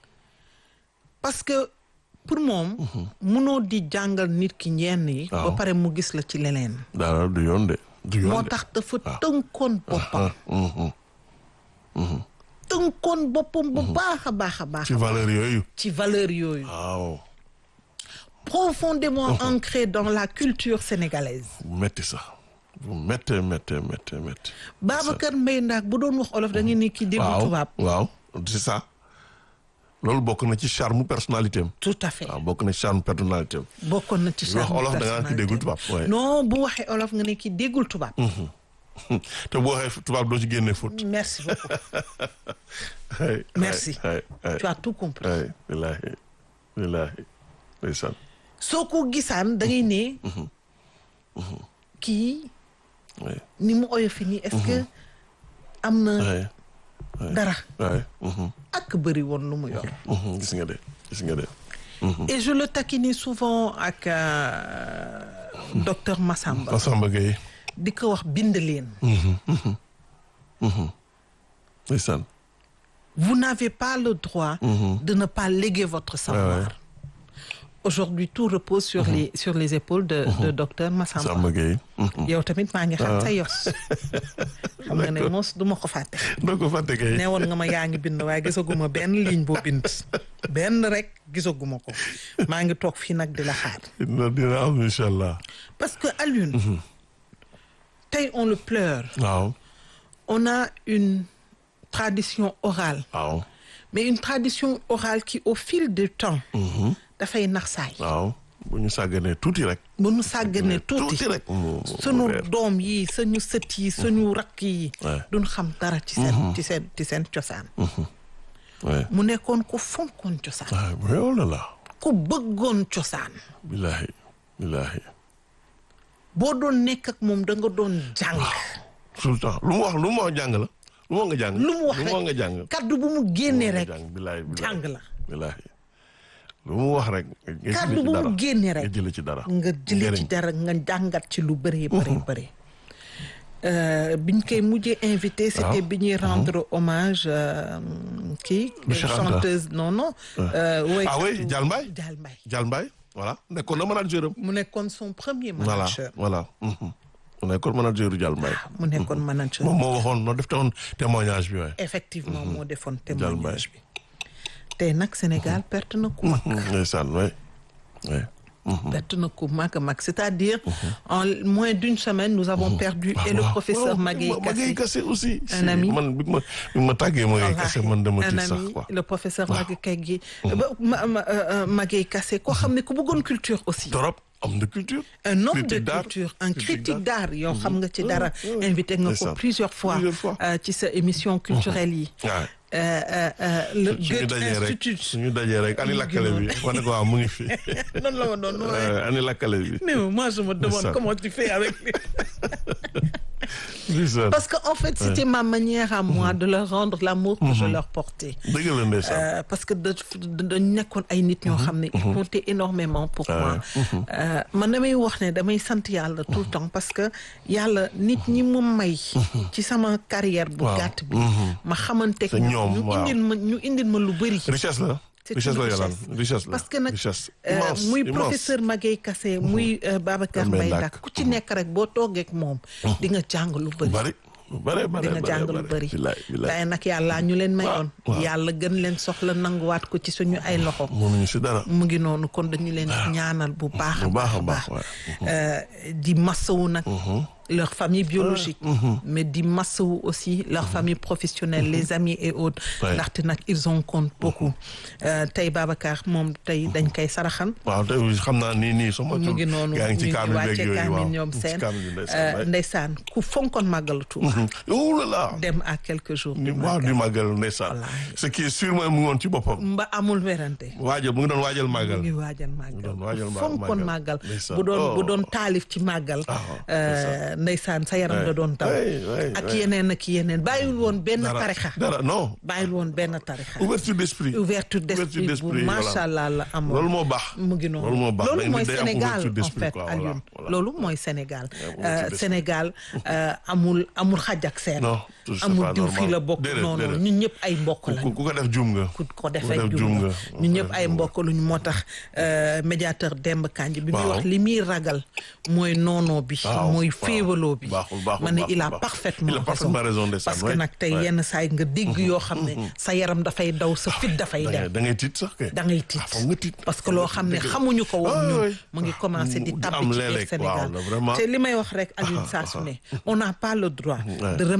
parce que pour moom munoo di jàngal nit ki ñenn yi ba Waaw. pare mu gis la ci leneen dara du yoon de du yoon moo de tax dafa tënkoon boppam ah, mhm. tënkoon boppam bu baax a baax a baax ci valeur yooyu ci valeur yooyu waaw profondément ancré dans la culture sénégalaise bu metti sax bu méttee méttee méttee méttee Babacar Mbaye Ndak bu doon wax olof da ngeen ni ki déggu waaw tubaab waaw c'est ça loolu bokk na ci charme personnalité am. tout à fait waaw bokk na ci charme personnalité am. bokkoon na ci wax olof da nga naan ki déggul tubaab. waaye non bu waxee olof nga ne ki déggul tubaab. te boo waxee tubaab doo ci génne faute. merci beaucoup. ay merci ay ay tu as tout compris. ay wallaahi wallaahi ndeysaan. soo ko gisaan da ngay ne. kii. ni mu oyofi nii est-ce que am na. dara. waay. ak bëri woon lu mu yor. gis nga de gis nga de. et je le taquinais souvent ak docteur Massamba. Massamba Gueye. di ko wax bind leen. ndeysaan. vous n'avez pas le droit. de ne pas léguer votre savoir. aujourd'hui tout repose sur les sur les épaules de de docteur Massamba. Massamba Gueye. yow tamit maa ngi xam sa yos. xam nga ne mos du ma ko fàtte. doo ko fàtte kay. ne woon nga ma yaa ngi bind waaye gisaguma benn ligne boo bind. benn rek gisaguma ko maa ngi toog fii nag di la xaar. dina dina am incha allah. parce que Alioune. tey on le pleure. waaw. on a une tradition orale. waaw. mais une tradition orale qui au fil du temps. dafay nax saay. waaw bu ñu sàgganee tuuti rek. bu ñu sàgganee tuuti tuuti rek. sunu doom yi suñu sët yi suñu rakk yi. duñ xam dara ci seen. ci seen ci seen cosaan. mu nekkoon ku fonkoon cosaan. waaw oh là là. ku bëggoon cosaan. billahi billahi. boo doon nekk ak moom da nga doon jàng. tout le temps lu mu wax lu mu wax jàng la. lu mu wax nga jàng. lu mu wax rek nga jàng. kaddu bu mu génnee rek. billahi jàng la. billahi lu mu wax rek. kaddu bu mu génnee rek nga jëlee ci dara. nga jëlee ci dara nga jàngat ci lu bëree bëri bëri. biñ koy mujjee invité. c'était bi ñuy rendre hommage kii. chanteuse non non. ah oui Dial Mbaye. Dial Mbaye. Dial Mbaye voilà nekkoon na manager am. mu nekkoon son premier voilà manager. voilà. mu nekkoon manager u Dial Mbaye. mu nekkoon manager. moom moo waxoon noo def te woon témoignage bi waaye. effectivement moo defoon Dial Mbaye. témoignage bi. tey nag Sénégal perte na ku mag. ndeysaan waay waay. perte na ku mag a mag c'est-à-dire en moins d'une semaine nous avons perdu et le professeur Magaye Magaye Kassé aussi. un ami man bi ma bi ma tàggee Magaye Kassé man dama un tiit sax ami quoi. le professeur Magaye Kassé ma ma Magaye Kassé koo xam ne ku bëggoon culture aussi. trop homme de culture. un homme de Critique d'art. culture un Critique critique d'art yow xam nga ci Mhm. dara Ouais, ouais. invité nga ko Ndeysaan. plusieurs fois Plusieurs fois. euh, ci sa émission culturelle yi. waaw. Euh, euh, euh, le suñu Goethe dajee rek Institute suñu dajee rek ani lakkale bi ma ne ko waaw mu ngi fi. noonu la ma doon nooyee. Euh, ani lakkale bi. mais moi je me demande Ndeysaan. comment tu fais avec lui. Ndeysaan. Parce que en fait, c'était ma manière à moi de leur rendre l'amour que je leur portais. dëgg la ndeysaan. Euh, parce que da dañ nekkoon ay nit ñoo xam ne ils comptaient énormément pour moi Euh, man damay wax ne damay sant yàlla tout le temps parce que yàlla nit ñi mu may ci sama carrière bu Waaw. gàtt bi ma xamanteeg C'est ñoom, ñu waaw. indil ma ñu indil ma lu bëri richesse la. C'est richesse une la Yolande richesse. richesse la. parce que nag richesse euh, immense muy immense. professeur Magaye Kassé muy euh, Babacar Mbaye Mbaye Ndak. Ndak ku ci nekk rek boo toogee ak moom di nga jàng lu bëri bari bari bari di nga jàng lu bëri waaye nag yàlla ñu leen mayoon yàlla gën leen soxla nanguwaat ko ci suñu ay loxo mënuñu si dara. mu ngi noonu kon dañu leen ñaanal bu baax a bu baax a baax baax Euh, di massawu nag leur famille biologique mais di massawu aussi leur famille professionnelle les amis et autres Ouais. ndaxte nag ils en comptent beaucoup Euh, tey Babacar moom tey dañ koy saraxan waaw tey xam naa nii nii sama. mu ngi noonu yaa ngi ci ñu kaamil beeg wàcce yooyu waaw kaamil ñoom ci seen kaamil bi ndeysaan, Euh, waay. ndeysaan ku fonkoon màggalu Tuuba oh là là. dem à quelques jours du waaw du màggal ndeysaan. ce qui est sûr mooy mu ngi woon ci boppam. mba amul werante waajal mu ngi doon waajal màggal. mu ngi waajal màggal doon waajal ma- fonkoon màggal ndeysaan. bu doon bu Oh. doon taalif ci màggal euh, ndeysaan sa yaram da doon taw Ouais, ouais, ak ouais. yeneen ak yeneen bàyyiwul woon benn Dara- tarixa dara non. bàyyiwul woon benn tarixa ouverture d'esprit. ouverture d'esprit bu d'esprit, macha voilà. allah la amoon loolu moo baax. mu ngi noonu loolu moo baax loolu day- mooy day am Sénégal ouverture en d'esprit, fait quoi, Alioune voilà, voilà. loolu mooy Sénégal ouverture Euh, d'esprit. Sénégal euh, amul amul xaj ak seen Non, tout c'est amul pas diw fii normal. la bokk Déedéet, non non déedéet. ñun ñëpp ay mbokk la ku ku ko def jum nga. ku ko def defee jum jum nga. nga ñun ñëpp ay mbokk luñu moo tax euh, médiateur Demba Kandji bi muy Waaw. wax li muy ragal mooy noonoo bi Waaw, mooy waaw. féewaloo bi baaxul baaxul ma ne baaxul, il a baaxul. parfaitement Il a parfaitement raison, ndeysaan, parce que ouais, nag tey ouais. yenn saa yi nga dégg yoo xam ne sa yaram dafay daw sa fit dafay da ngay dem da ngay tiit sax kay. da ngay tiit foog nga tiit. parce que loo xam ne Dëgg la. xamuñu ko woon Ah, ñun oui. mu ngi commencé di Mu- tabbi am ci biir léeg-léeg, Sénégal waaw, là, vraiment. te li may wax rek Alioune saa su ne on n'a pas le droit Ouais. de remettre à nos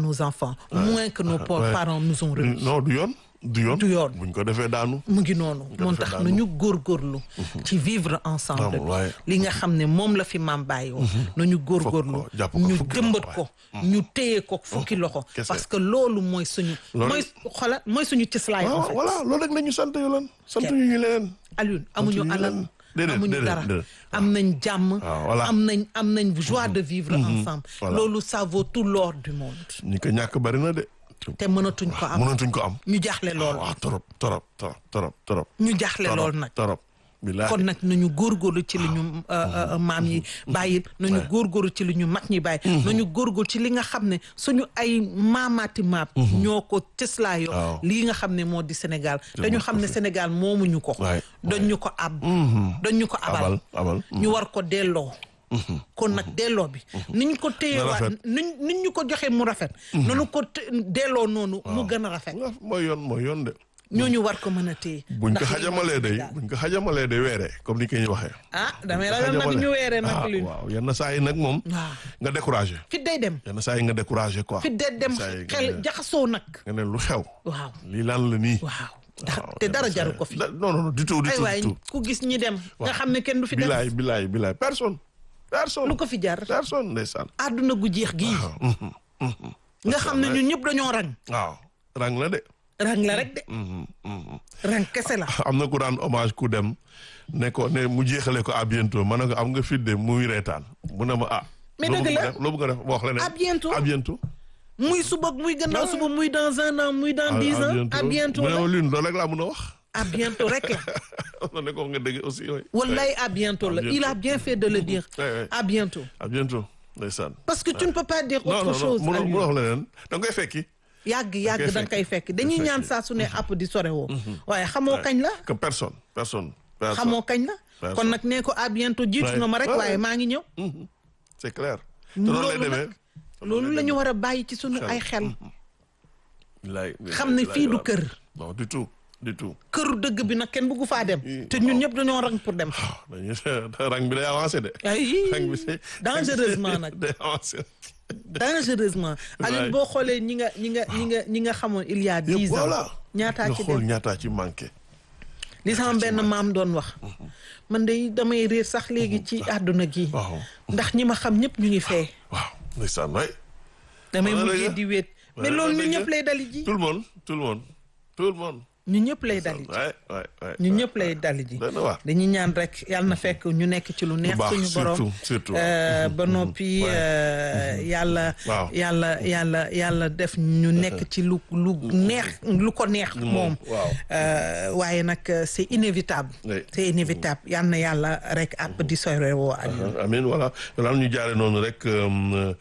nos enfants moins que nos Ouais. parents nous ont remis non du yoon du yoon du yoon buñ ko defee daanu mu ngi noonu ko moo defee tax daanu. nañu góorgóorlu ci vivre ensemble Amul, waaye. li nga xam ne moom la fi maam bàyyi woon nañu góorgóorlu jàpp ko ñu fukki jëmbat loxo, ko ñu téye ko fukki loxo kese. parce que loolu mooy suñu Loolu- mooy xola mooy suñu cëslaay en waaw fait voilà loolu rek la ñu sant yoo lan sant ñu ñu leneen Alioune amuñu ñu alal leen. Déedéet, amuñu déedéet, dara déedéet. am nañ jàmm waaw, voilà. am nañ am nañ joie de vivre Mhm. ensemble Voilà. loolu ça vaut tout l'or du monde ñi ko ñàkk bari na de te mënatuñ ko am mënatuñ ko am ñu jaaxle lool waaw torop torop torop torop torop ñu jaaxle torop, lool nag torop billaahi kon nag nañu góorgóorlu ci li ñu euh, euh, maam yi bàyyi nañu góorgóorlu ci li ñu mag ñi bàyyi nañu góorgóorlu ci li nga xam ne suñu ay maamaati maam ñoo ko cëslaayoo Waaw. lii nga xam ne moo di Sénégal Te dañu moo xam ko ne fi. Sénégal moomuñu ko waay dañ ñu ko ab Mhm. dañ ñu ko abal abal abal ñu war ko delloo kon nag delloo bi niñ ko téye Na waa rafet. niñ niñ ñu ko joxee mu rafet nanu ko té- delloo noonu mu gën a rafet mooy yoon mooy yoon de ñooñu war ko mën a téye buñ ko ndax lii xajamalee mooy day Sénégal. buñ ko xajamalee day weeree comme ni ko ñu waxee ah damay ragal nag ñu weeree nag ah li waaw yenn saa yi nag moom waaw nga découragé fit day dem yenn saa yi nga découragé quoi fit day dem saa yi nga xel ne- jaxasoo nag nga ne lu xew waaw lii lan la nii waaw te dara jaru ko fi Da- non non du tout du ay tout waay du tout ku gis ñi dem nga Waaw. xam ne kenn du fi dem bilaay bilaay bilaay personne personne lu ko fi jar personne ndeysaan àdduna gu jeex gii nga xam ne ñun ñëpp dañoo rang waaw rang la de rang la rek de Mhm, mhm. rang kese la am na ku daan hommage ku dem ne ko ne mu jeexale ko à bientôt ma ne ko am nga fit de muy reetaan mu ne ma ah Mais loo dëgg bëgg la. def loo bëgg a def wax la ne à bientôt à bientôt muy suba muy gannaaw suba muy dans un an muy dans dix ans à bientôt mu ne la ma lune loolu rek laa mun a wax à bientôt rek la na ne ko nga dëgg aussi oui wallaay à bientôt la il a bien fait de le dire Ouais, ouais. à bientôt à bientôt ndeysaan parce que tu ne peux pas dire non autre non chose non mu Aliou. wax leneen da nga koy fekki yàgg yàgg koy da nga koy fekk dañuy fekk. ñaan saa su ne app di sore woo waaye xamoo kañ la que personne personne personne xamoo kañ la Personne. kon nag nee ko à bientôt jiitu Ouais. nga ma rek Ouais, waaye ouais. maa ngi ñëw Mhm. c'est clair te noonu lay loolu demee nag loolu la ñu war a bàyyi ci sunu Xel. ay xel bilaay xam ne fii du kër non du tout du tout këru dëgg bi nag kenn bëggu faa dem te ñun ñëpp dañoo rang pour dem dañuy rang bi day avancé de ay rang bi day dangereusement nag day avancé dangereusement Aliou boo xoolee ñi nga ñi nga ñi nga ñi nga xamoon il y a dix ans voilà ñaataa nga ci xool dem ñaataa ci manqué li sama benn maam doon wax man de damay réer sax léegi ci àdduna gi waaw ndax ñi ma xam ñëpp ñu ngi fee waaw ndeysaan waay damay Wala mujjee dëgg. di wéet mais Wala loolu ñun dëgg. ñëpp lay dali ji tout le monde tout le monde tout le monde ñun ñëpp lay dali ji waay waay waay ñun ñëpp lay dali ji doy na waar dañuy ñaan rek yàlla na fekk ñu nekk ci lu neex baax, suñu borom surtout, surtout. euh, ba noppi euh, yàlla Waaw. yàlla yàlla yàlla def ñu nekk ci lu lu neex lu ko neex moom waaw. Euh, waaye nag euh, c'est inévitable Oui. c'est inévitable yal na yàlla rek àpp di sore woo ak ñun. amin voilà daal ñu jaare noonu rek euh,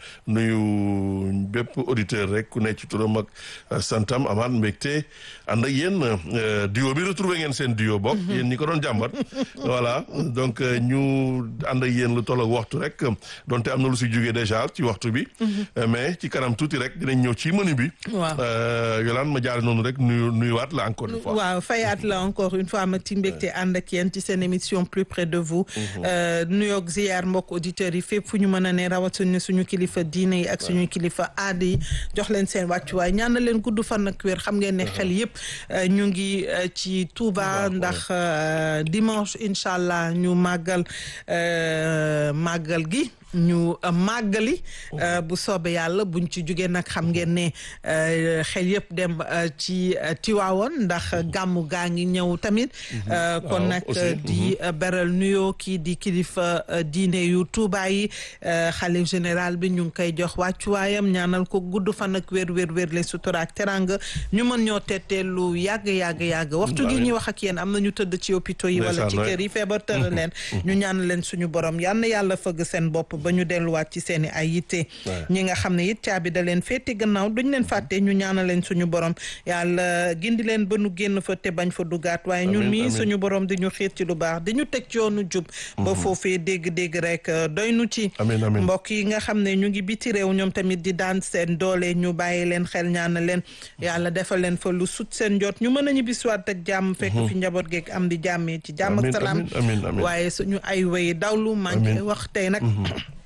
nuyu bépp auditeur rek ku nekk ci turam ak euh, santam amaat mbégte ànd ak yéen euh, duo bi retrouvé ngeen seen duo bokk yéen ñi ko doon jàmbat voilà donc euh, ñu ànd ak yéen lu toll ak waxtu rek donte am na lu si jógee déjà ci waxtu bi Euh, mais ci kanam tuuti rek dinañ ñëw ci menu bi Waaw. Euh, Yolande ma jaare noonu rek nuyu nuyuwaat la encore une fois waaw fayaat la encore une fois ma ci mbégte ànd ak yéen ci seen émission plus près de vous Euh, nuyoog ziyaar mbokk auditeurs yi fépp fu ñu mën a ne rawatina suñu kilifa diine yi ak suñu kilifa aada yi jox leen seen wàccuwaay ñaan na leen gudd fan ak wér xam ngeen ne xel yëpp euh, ñu ngi euh, ci Touba ndax euh, dimanche incha allah ñu màggal euh, màggal gi ñu euh, màggali euh, bu soobee yàlla buñ ci jugee nag xam ngeen ne euh, xel yëpp dem euh, ci euh, Tiwaawoon ndax gàmmu gaa ngi ñëw tamit Euh, kon Waaw, nag aussi, euh, di euh, beral nuyoo kii di kilifa euh, diine yu Tuuba yi euh, xalif général bi ñu ngi koy jox wàccuwaayam ñaanal ko gudd fan ak wér wér wér le sutura ak teranga ñu mën ñoo tettee lu yàgg yàgg yàgg waxtu gi Amiin. ñuy wax ak yéen am na ñu tëdd ci hôpitaux yi wala ci Ndeysaan, kër yi feebar tëra leen ñu ñaan leen suñu borom yal na yàlla fëgg seen bopp ba ñu delluwaat ci seen i ay yitte Ouais. ñi nga xam ne it caabi da leen féete gannaaw duñ leen fàtte ñu ñaanal leen suñu borom yàlla gindi leen ba nu génn fa te bañ fa dugaat waaye ñun Amiin, mii amiin. suñu borom di ñu xiir ci lu baax di ñu teg ci yoonu jub ba foofee dégg-dégg rek euh, doy nu ci Amiin, amiin. mbokk yi nga xam ne ñu ngi biti réew ñoom tamit di daan seen doole ñu bàyyi leen xel ñaanal leen yàlla defal leen fa lu sut seen jot ñu mën a ñibbisiwaat ak jàmm fekk fi njaboot geeg am di jàmmee ci jàmm ak Amiin, salaam amiin, amiin, amiin. waaye suñu ay way dawlu maa ngi Amiin. wax tey nag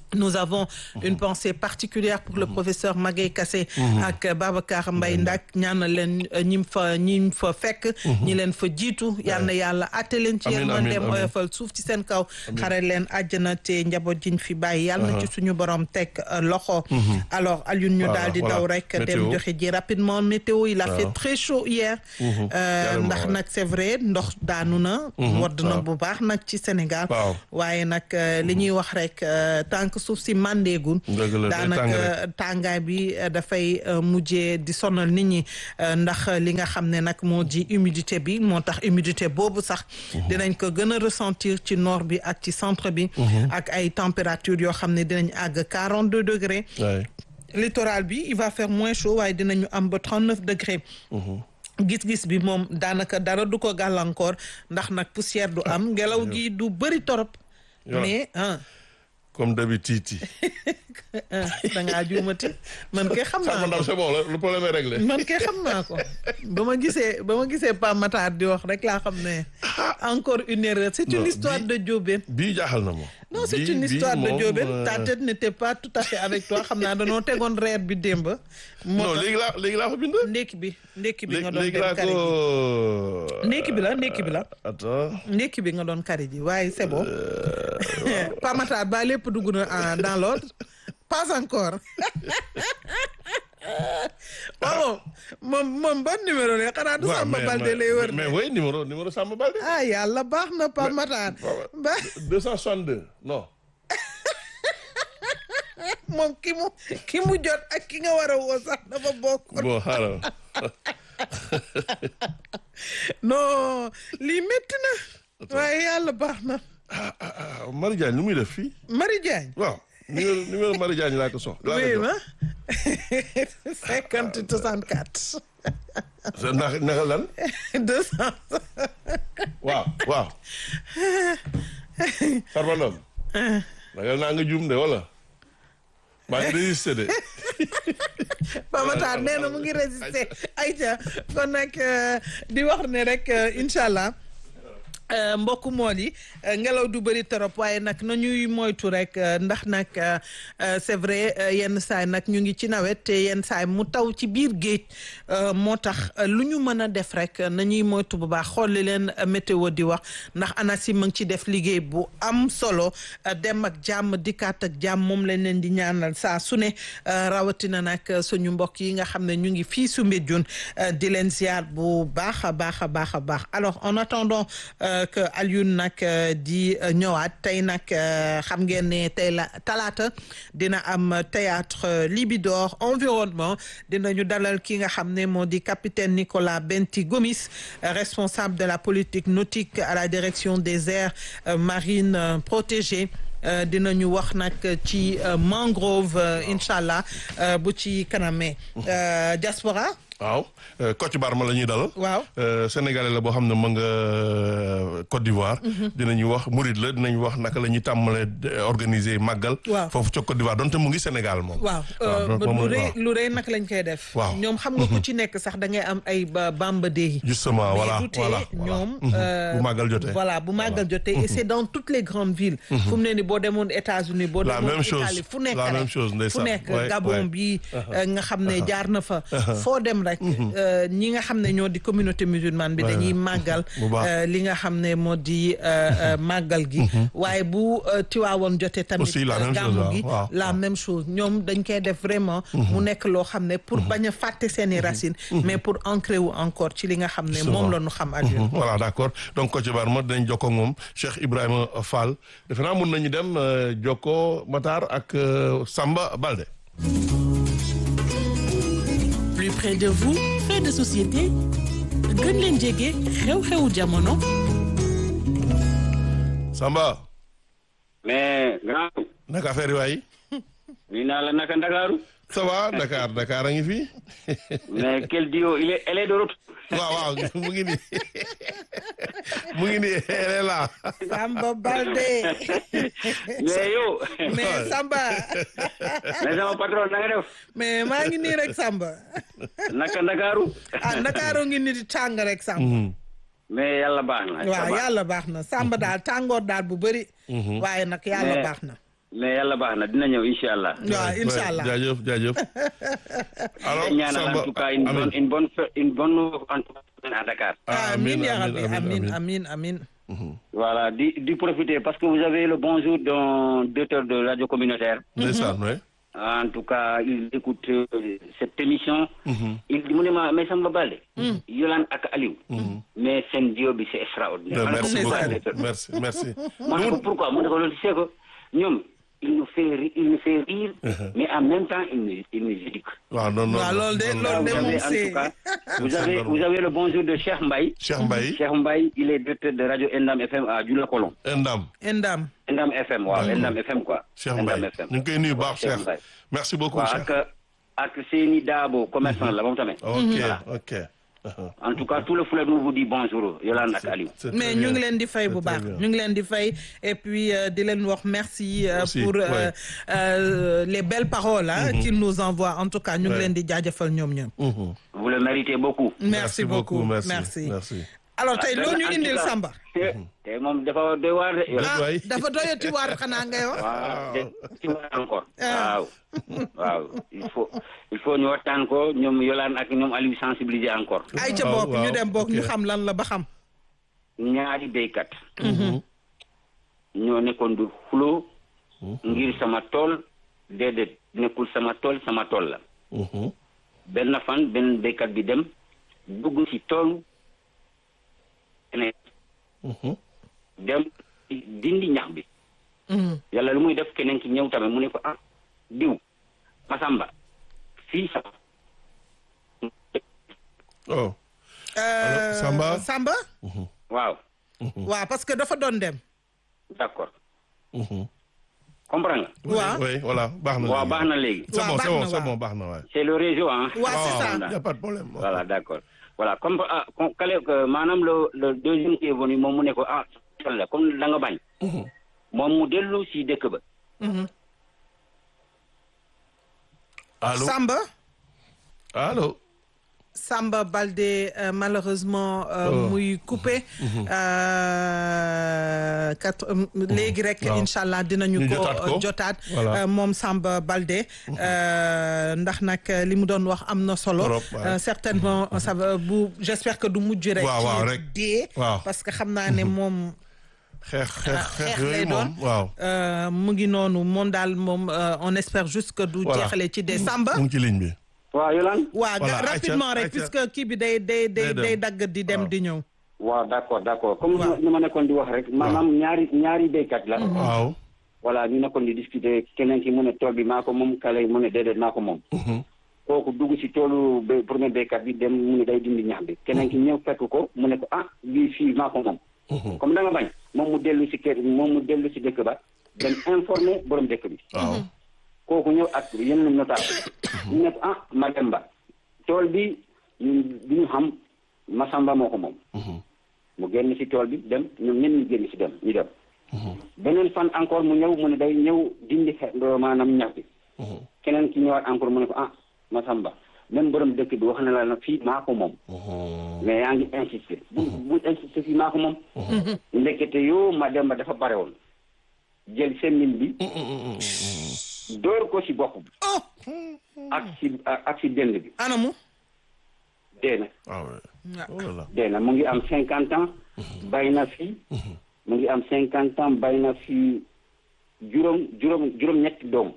Nous avons une pensée particulière pour le professeur Maguette Kassé ak Babacar Mbaye Ndak ñaanal leen ñi fa ñi fa fekk ñi leen fa jiitu yal na yàlla atte leen ci yërmandeem oyofal suuf ci seen kaw xare leen àjjana te njaboot jiñ fi bàyyi yàlla na ci suñu borom teg loxo alors Alioune ñu daal di daw rek dem joxe ji rapidement météo il a fait très chaud hier ndax nag c'est vrai ndox daanu na wadd na bu baax nag ci Sénégal waaye nag li ñuy wax rek tant suuf si màndeegul daanaka tàngaay bi dafay mujjee di sonal nit ñi ndax li nga xam ne nag moo di humidité bi moo tax humidité boobu sax dinañ ko gën a ressentir ci nord bi ak ci centre bi ak ay température yoo xam ne dinañ àgg quarante deux degrés littoral bi il va faire moins chaud waaye dinañu am ba trente neuf degrés gis-gis bi moom daanaka dara du ko gàllankoor ndax nag poussière du am ngelaw gi du bëri torop mais ah comme d'habitude. da ngaa juumati man kay xam naa ko c'est bon le problème est réglé. man kay xam naa ko ba ma gisee ba ma gisee Pa Matar di wax rek laa xam ne encore une erreur c'est une histoire de Diobène. bii jaaxal na moom. non c'est une histoire de Diobène ta tête n'était pas tout à fait avec toi xam naa danoo tegoon reer bi démb. non léegi laa léegi laa ko bind. ndekki bi ndekki bi nga doon léegi dem laa kari ji ko. ndekki bi la ndekki bi la. attends. ndekki bi nga doon kari ji waaye c'est bon. Pa Matar ba lépp dugg na dans l'ordre pas encore waaw moom moom ban numéro la xanaa du Samba Balde lay wër mais oui numéro numéro Samba Balde. ah yàlla baax na Pa Matar ba 262 non. moom ki mu ki mu jot ak ki nga war a woo sax dafa bokk bon xaaral. non lii métti na waaye yàlla baax na ah Marie Diagne lu muy def fii. Marie Diagne waaw numéro numéro Marie Diagne laa ko soxla. oui ma cinquante soixante quatre sa ndax naka lan. deux cent waaw waaw. Farba Ndom. ragal naa nga juum de wala. maa ngi résister de. Pa Matar nee na mu ngi résister ayca kon nag di wax ne rek incha allah. mbokku mool yi ngelaw du bëri trop waaye nag na ñuy moytu rek ndax nag c'est vrai yenn saay nag ñu ngi ci nawet te yenn saay mu taw ci biir géej moo tax lu ñu mën a def rek na ñuy moytu bu baax xool li leen météo di wax ndax ANACIM mu ngi ci def liggéey bu am solo dem ak jàmm dikkaat ak jàmm moom lañ leen di ñaanal saa su ne rawatina nag suñu mbokk yi nga xam ne ñu ngi fii su Mbédioune di leen ziar bu baax a baax a baax a baax alors en attendant que Alioune nag di ñëwaat tey nag xam ngeen ne tey la talaata dina am théâtre Libidor environnement dinañu dalal ki nga xam ne moo di capitaine Nicolas Benti Gomis responsable de la politique nautique à la direction des aires marines protégées dinañu wax nag ci mangrove incha allah bu ci kanamee diaspora waaw Kocc Barma la ñuy dalal. waaw sénégalais la boo xam ne ma nga Côte d'Ivoire. dinañu wax Mouride la dinañu wax naka la ñuy tàmmalee organiser màggal. waaw foofu ca Côte d'Ivoire donte mu ngi Sénégal moom. waaw lu rëy lu rëy nag lañ koy def. waaw ñoom xam nga ku ci nekk sax da ngay am ay bamba yi. justement voilà voilà ñoom. bu màggal jotee. voilà bu màggal jotee et c'est dans toutes les grandes villes. fu mu ne ni boo demoon États-Unis boo la demoon même chose Italie fu nekk la même rek chose fu ndeysaan nekk ouais, Gabon ouais. bi nga xam ne jaar na fa. foo dem rek. ñi nga xam ne ñoo di communauté musulmane bi dañuy màggal bu baax. li nga xam ne moo di màggal gi waaye bu tiwaawoon jotee tamit Aussi la même chose, gàmmu gi waaw, la même chose ñoom dañ koy def vraiment mu nekk loo xam ne pour bañ a fàtte seeni racines mais pour ancrer wu encore ci li nga xam ne moom la ñu xam ak Mhm, voilà d'accord donc Kocc Barma dinañ jokkoo ak moom Cheikh Ibrahima Fall defe naa mun nañu dem euh, jokkoo Matar ak euh, Samba Balde. plus près de vous fait de société gën leen jege xew-xewu jamono Samba. mais grand. naka affaire yi waay. nii naa la naka Ndakaaru. ça va Dakar Dakar a ngi fi. mais quel duo il est elle est de retour. waaw waaw mu ngi nii mu ngi nii elle est là. Samba Balde mais yow. mais Samba mais sama patron na nga def. mais maa ngi nii rek Samba naka Ndakaaru. ah Ndakaaru ngi nii di tàng rek Samba mais yàlla baax na. waaw yàlla baax na Samba daal tàngoor daal bu bëri waaye nag yàlla Mais- baax na mais yàlla baax na dina ñëw incha allah. waaw incha allah jaajëf jaajëf. alors ñaanal en tout cas une bonne une bonne une bonne en tout cas à Dakar. amiin yaa rabbi amiin amiin amiin. voilà di di profiter parce que vous avez le bonjour d'un directeur de radio communautaire. ndeysaan oui. en tout cas il écoute euh, cette émission. il mu ne ma mais Samba Balde. Yolande ak Aliou. mais seen duo bi c'est extraordinaire. merci beaucoup merci merci. ma ne ko pourquoi mu ne ko loolu c'est que ñoom il nous fait ri- il nous fait rire. mais en même temps il nous il nous éduque. waaw non non waaw loolu de loolu de vous moom avez en c'est tout cas vous avez vous avez le bonjour de Cheikh Mbaye. Cheikh Mbaye. Cheikh Mbaye il est directeur de radio Endam FM à Djula Kolon. Endam. Endam. Endam FM waaw D'accord. Endam FM quoi. Cheikh Endam Mbaye FM. ñu ngi koy nuyu baax Cheikh Cheikh. Mbaye. merci beaucoup waaw Cheikh. ak ak Seyni Dabo commerçant la moom tamit. ok Voilà. ok. en tout cas tout le Fouladou vous dit bonjour Yolande ak Aliou. mais ñu ngi leen di fay bu baax ñu ngi leen di fay et puis euh, di leen wax merci euh, Aussi, pour euh, ouais. euh, les belles paroles hein, Mhm. qu'il nous envoie en tout cas ñu ngi Ouais. leen di jaajëfal ñoom ñoom vous le méritez beaucoup. merci beaucoup merci merci merci. alors tey loo ñu en tout indil cas, Samba tey moom dafa doy waar de. ah dafa doyati waar xanaa ngay wax waaw de ci waar encore. waaw waaw il faut il faut ñu waxtaan ko ñoom Yolande ak ñoom Aliou sensibiliser encore. ay ca bokk ñu dem bokk ñu xam lan la ba xam ñaari béykat. ñoo nekkoon du xuloo ngir sama tool déedéet nekkul sama tool sama tool la. benn fan benn béykat bi dem dugg ci toolu keneen dem dindi ñax bi. yàlla lu muy def keneen ki ñëw tamit mu ne ko ah diw Masamba fii sa oh. Euh, Samba. Samba waaw waaw parce que dafa doon dem d'accord comprends nga. waaw oui voilà baax na. waaw baax na léegi. c'est bon Waaw, c'est bon baax na, c'est waaw. bon baax na waay. c'est le réseau hein. Ouais, c'est ça. y a pas de problème. voilà d'accord voilà comme ah comme kale que maanaam le le deuxième qui est venu moom mu ne ko ah la comme da nga bañ. moom mu dellu si dëkk ba. Allô Samba Allô Samba Baldé euh, malheureusement euh, Oh. muy coupé euh, quatre léegi rek Waaw. incha allah dinañu Ñu ko jotaat ko. euh, jotaat Voilà. euh, moom Samba Baldé euh, ndax nag li mu doon wax am na solo Trop, ouais. Euh, certainement ça va bu j'espère que du mujj rek Waaw, waaw, ci rek. dee Waaw. parce que xam naa ne moom xeex xeex xeex xeex lay yooyu doon moom waaw. euh, mu ngi noonu moom daal moom euh, on espère juste que du Voilà. jeexale ci dee Samba mu ngi ci ligne bi. waaw Yolande. waa Voilà, rapidement Aïcha, rek Aïcha. puisque kii bi day day day Day dem. day dagg di dem di ñëw waaw d'accord d'accord comme ni ma nekkoon di wax rek maanaam ñaari ñaari béykat la. waaw. voilà ñu nekkoon di discuter keneen ki mu ne tool bi maa ko moom kale mu ne déedéet maa ko moom. kooku dugg ci toolu bé premier béykat bi dem mu ne day dindi ñax bi keneen ki ñëw fekk ko mu ne ko ah bii fii maa ko moom. comme da nga bañ moom mu dellu ci kër moom mu dellu ci dëkk ba dem informer borom dëkk bi. waaw. kooku ñëw ak yenn notable ñu ne ko ah Mademba tool bi ñun bi ñu xam Masamba moo ko moom. mu génn ci tool bi dem ñoom ñenn ñu génn ci dem ñu dem. beneen fan encore mu ñëw mu ne day ñëw dindi xe maanaam ñax bi. keneen ki ñëwaat encore mu ne ko ah Masamba même borom dëkk bi wax na la nag fii maa ko moom. mais yaa ngi insister bu bu insister fii maa ko moom. ndekete yoo Mademba dafa bare woon jël semmiñ bi. door ko ci bopp bi. ak ci ak ci dënd bi. anamu dee na. waaw oh là là. dee na mu ngi am cinquante ans. bay na fii. mu ngi am cinquante ans bay na fii juróom juróom juróom-ñetti doom.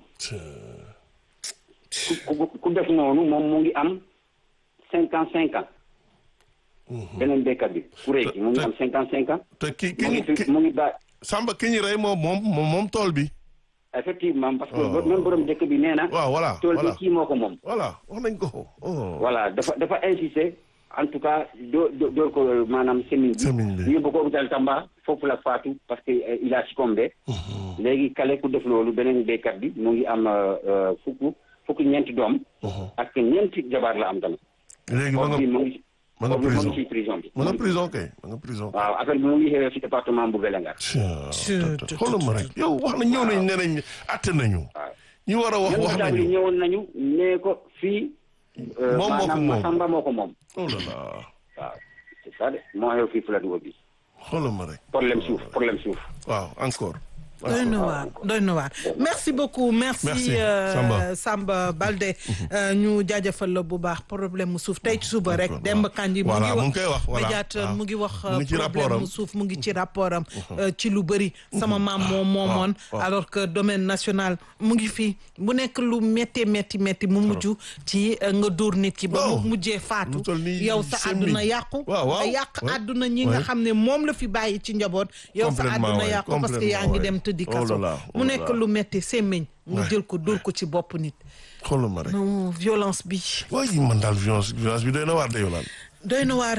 ku ku ku def noonu moom mu ngi am cinquante cinq ans. beneen béykat bi ku rëy ki mu ngi am cinquante cinq ans. te ki ki mu ñu ngi fi mu ngi ba Samba ki ñu rey moom moom moom moom tool bi. effectivement parce que Oh. même borom dëkk bi nee na. waaw voilà tool bi voilà kii moo ko moom. voilà wax nañ ko. oh. voilà dafa dafa insister en tout cas doo doo door ko maanaam semin bi. Semin bi. ñu yóbbu ko hôpital Tamba foofu la faatu parce que euh, il a succombé. léegi kale ku def loolu beneen béykat bi mu ngi am euh, fukk fukk ñeenti doom. ak ñeenti jabaar la am tamit. léegi ma nga bi mu ngi ma nga mu ngi prison ci prison bi. ma nga prison kay ma nga prison. waaw affaire bi mu ngi xewee ci département bu Vélingara. xoolal ma rek yow wax na ñëw nañ ne nañ atte nañu. ñi war a wax même wax notable yi nañu. ñëwoon nañu nee ko fii. euh, Moom moo ko maanaam moom. Masamba moo ko moom. oh là là waaw c'est ça de moo xew fii Fouladou bi xoolal ma rek. problème suuf problème suuf. waaw encore. doy na waar doy na waar merci beaucoup merci, Merci, euh, Samba. Samba Balde euh, ñu jaajëfal la bu baax problème mu suuf tey ci suba rek Demba Kandji mu Voilà, ngi mu ngi koy wax, voilà. médiateur Ah. mu ngi wax Mu ngi ci problème rapport am. mu suuf mu ngi ci rapport am euh, ci lu bëri sama maam moom moomoon waaw. alors que domaine national mu ngi fii bu nekk lu métti métti métti mu mujj ci euh, nga dóor nit ki ba mu mujjee faatu yow sa semmiñ. àdduna yàqu Waaw, waaw. nga yàq Ouais. àdduna ñi nga Ouais. xam ne moom la fi bàyyi ci njaboot yow sa Complètement, àdduna ouais. yàqu parce que yaa Complètement, ngi ouais. dem tëddi Oh là kaso là, oh mu là nekk là. lu metti semmiñ nga Ouais. jël ko dóor ko ci bopp nit xoolal ma rek non violence bi waaye man daal violence violence bi doy na waar de yow doy na waar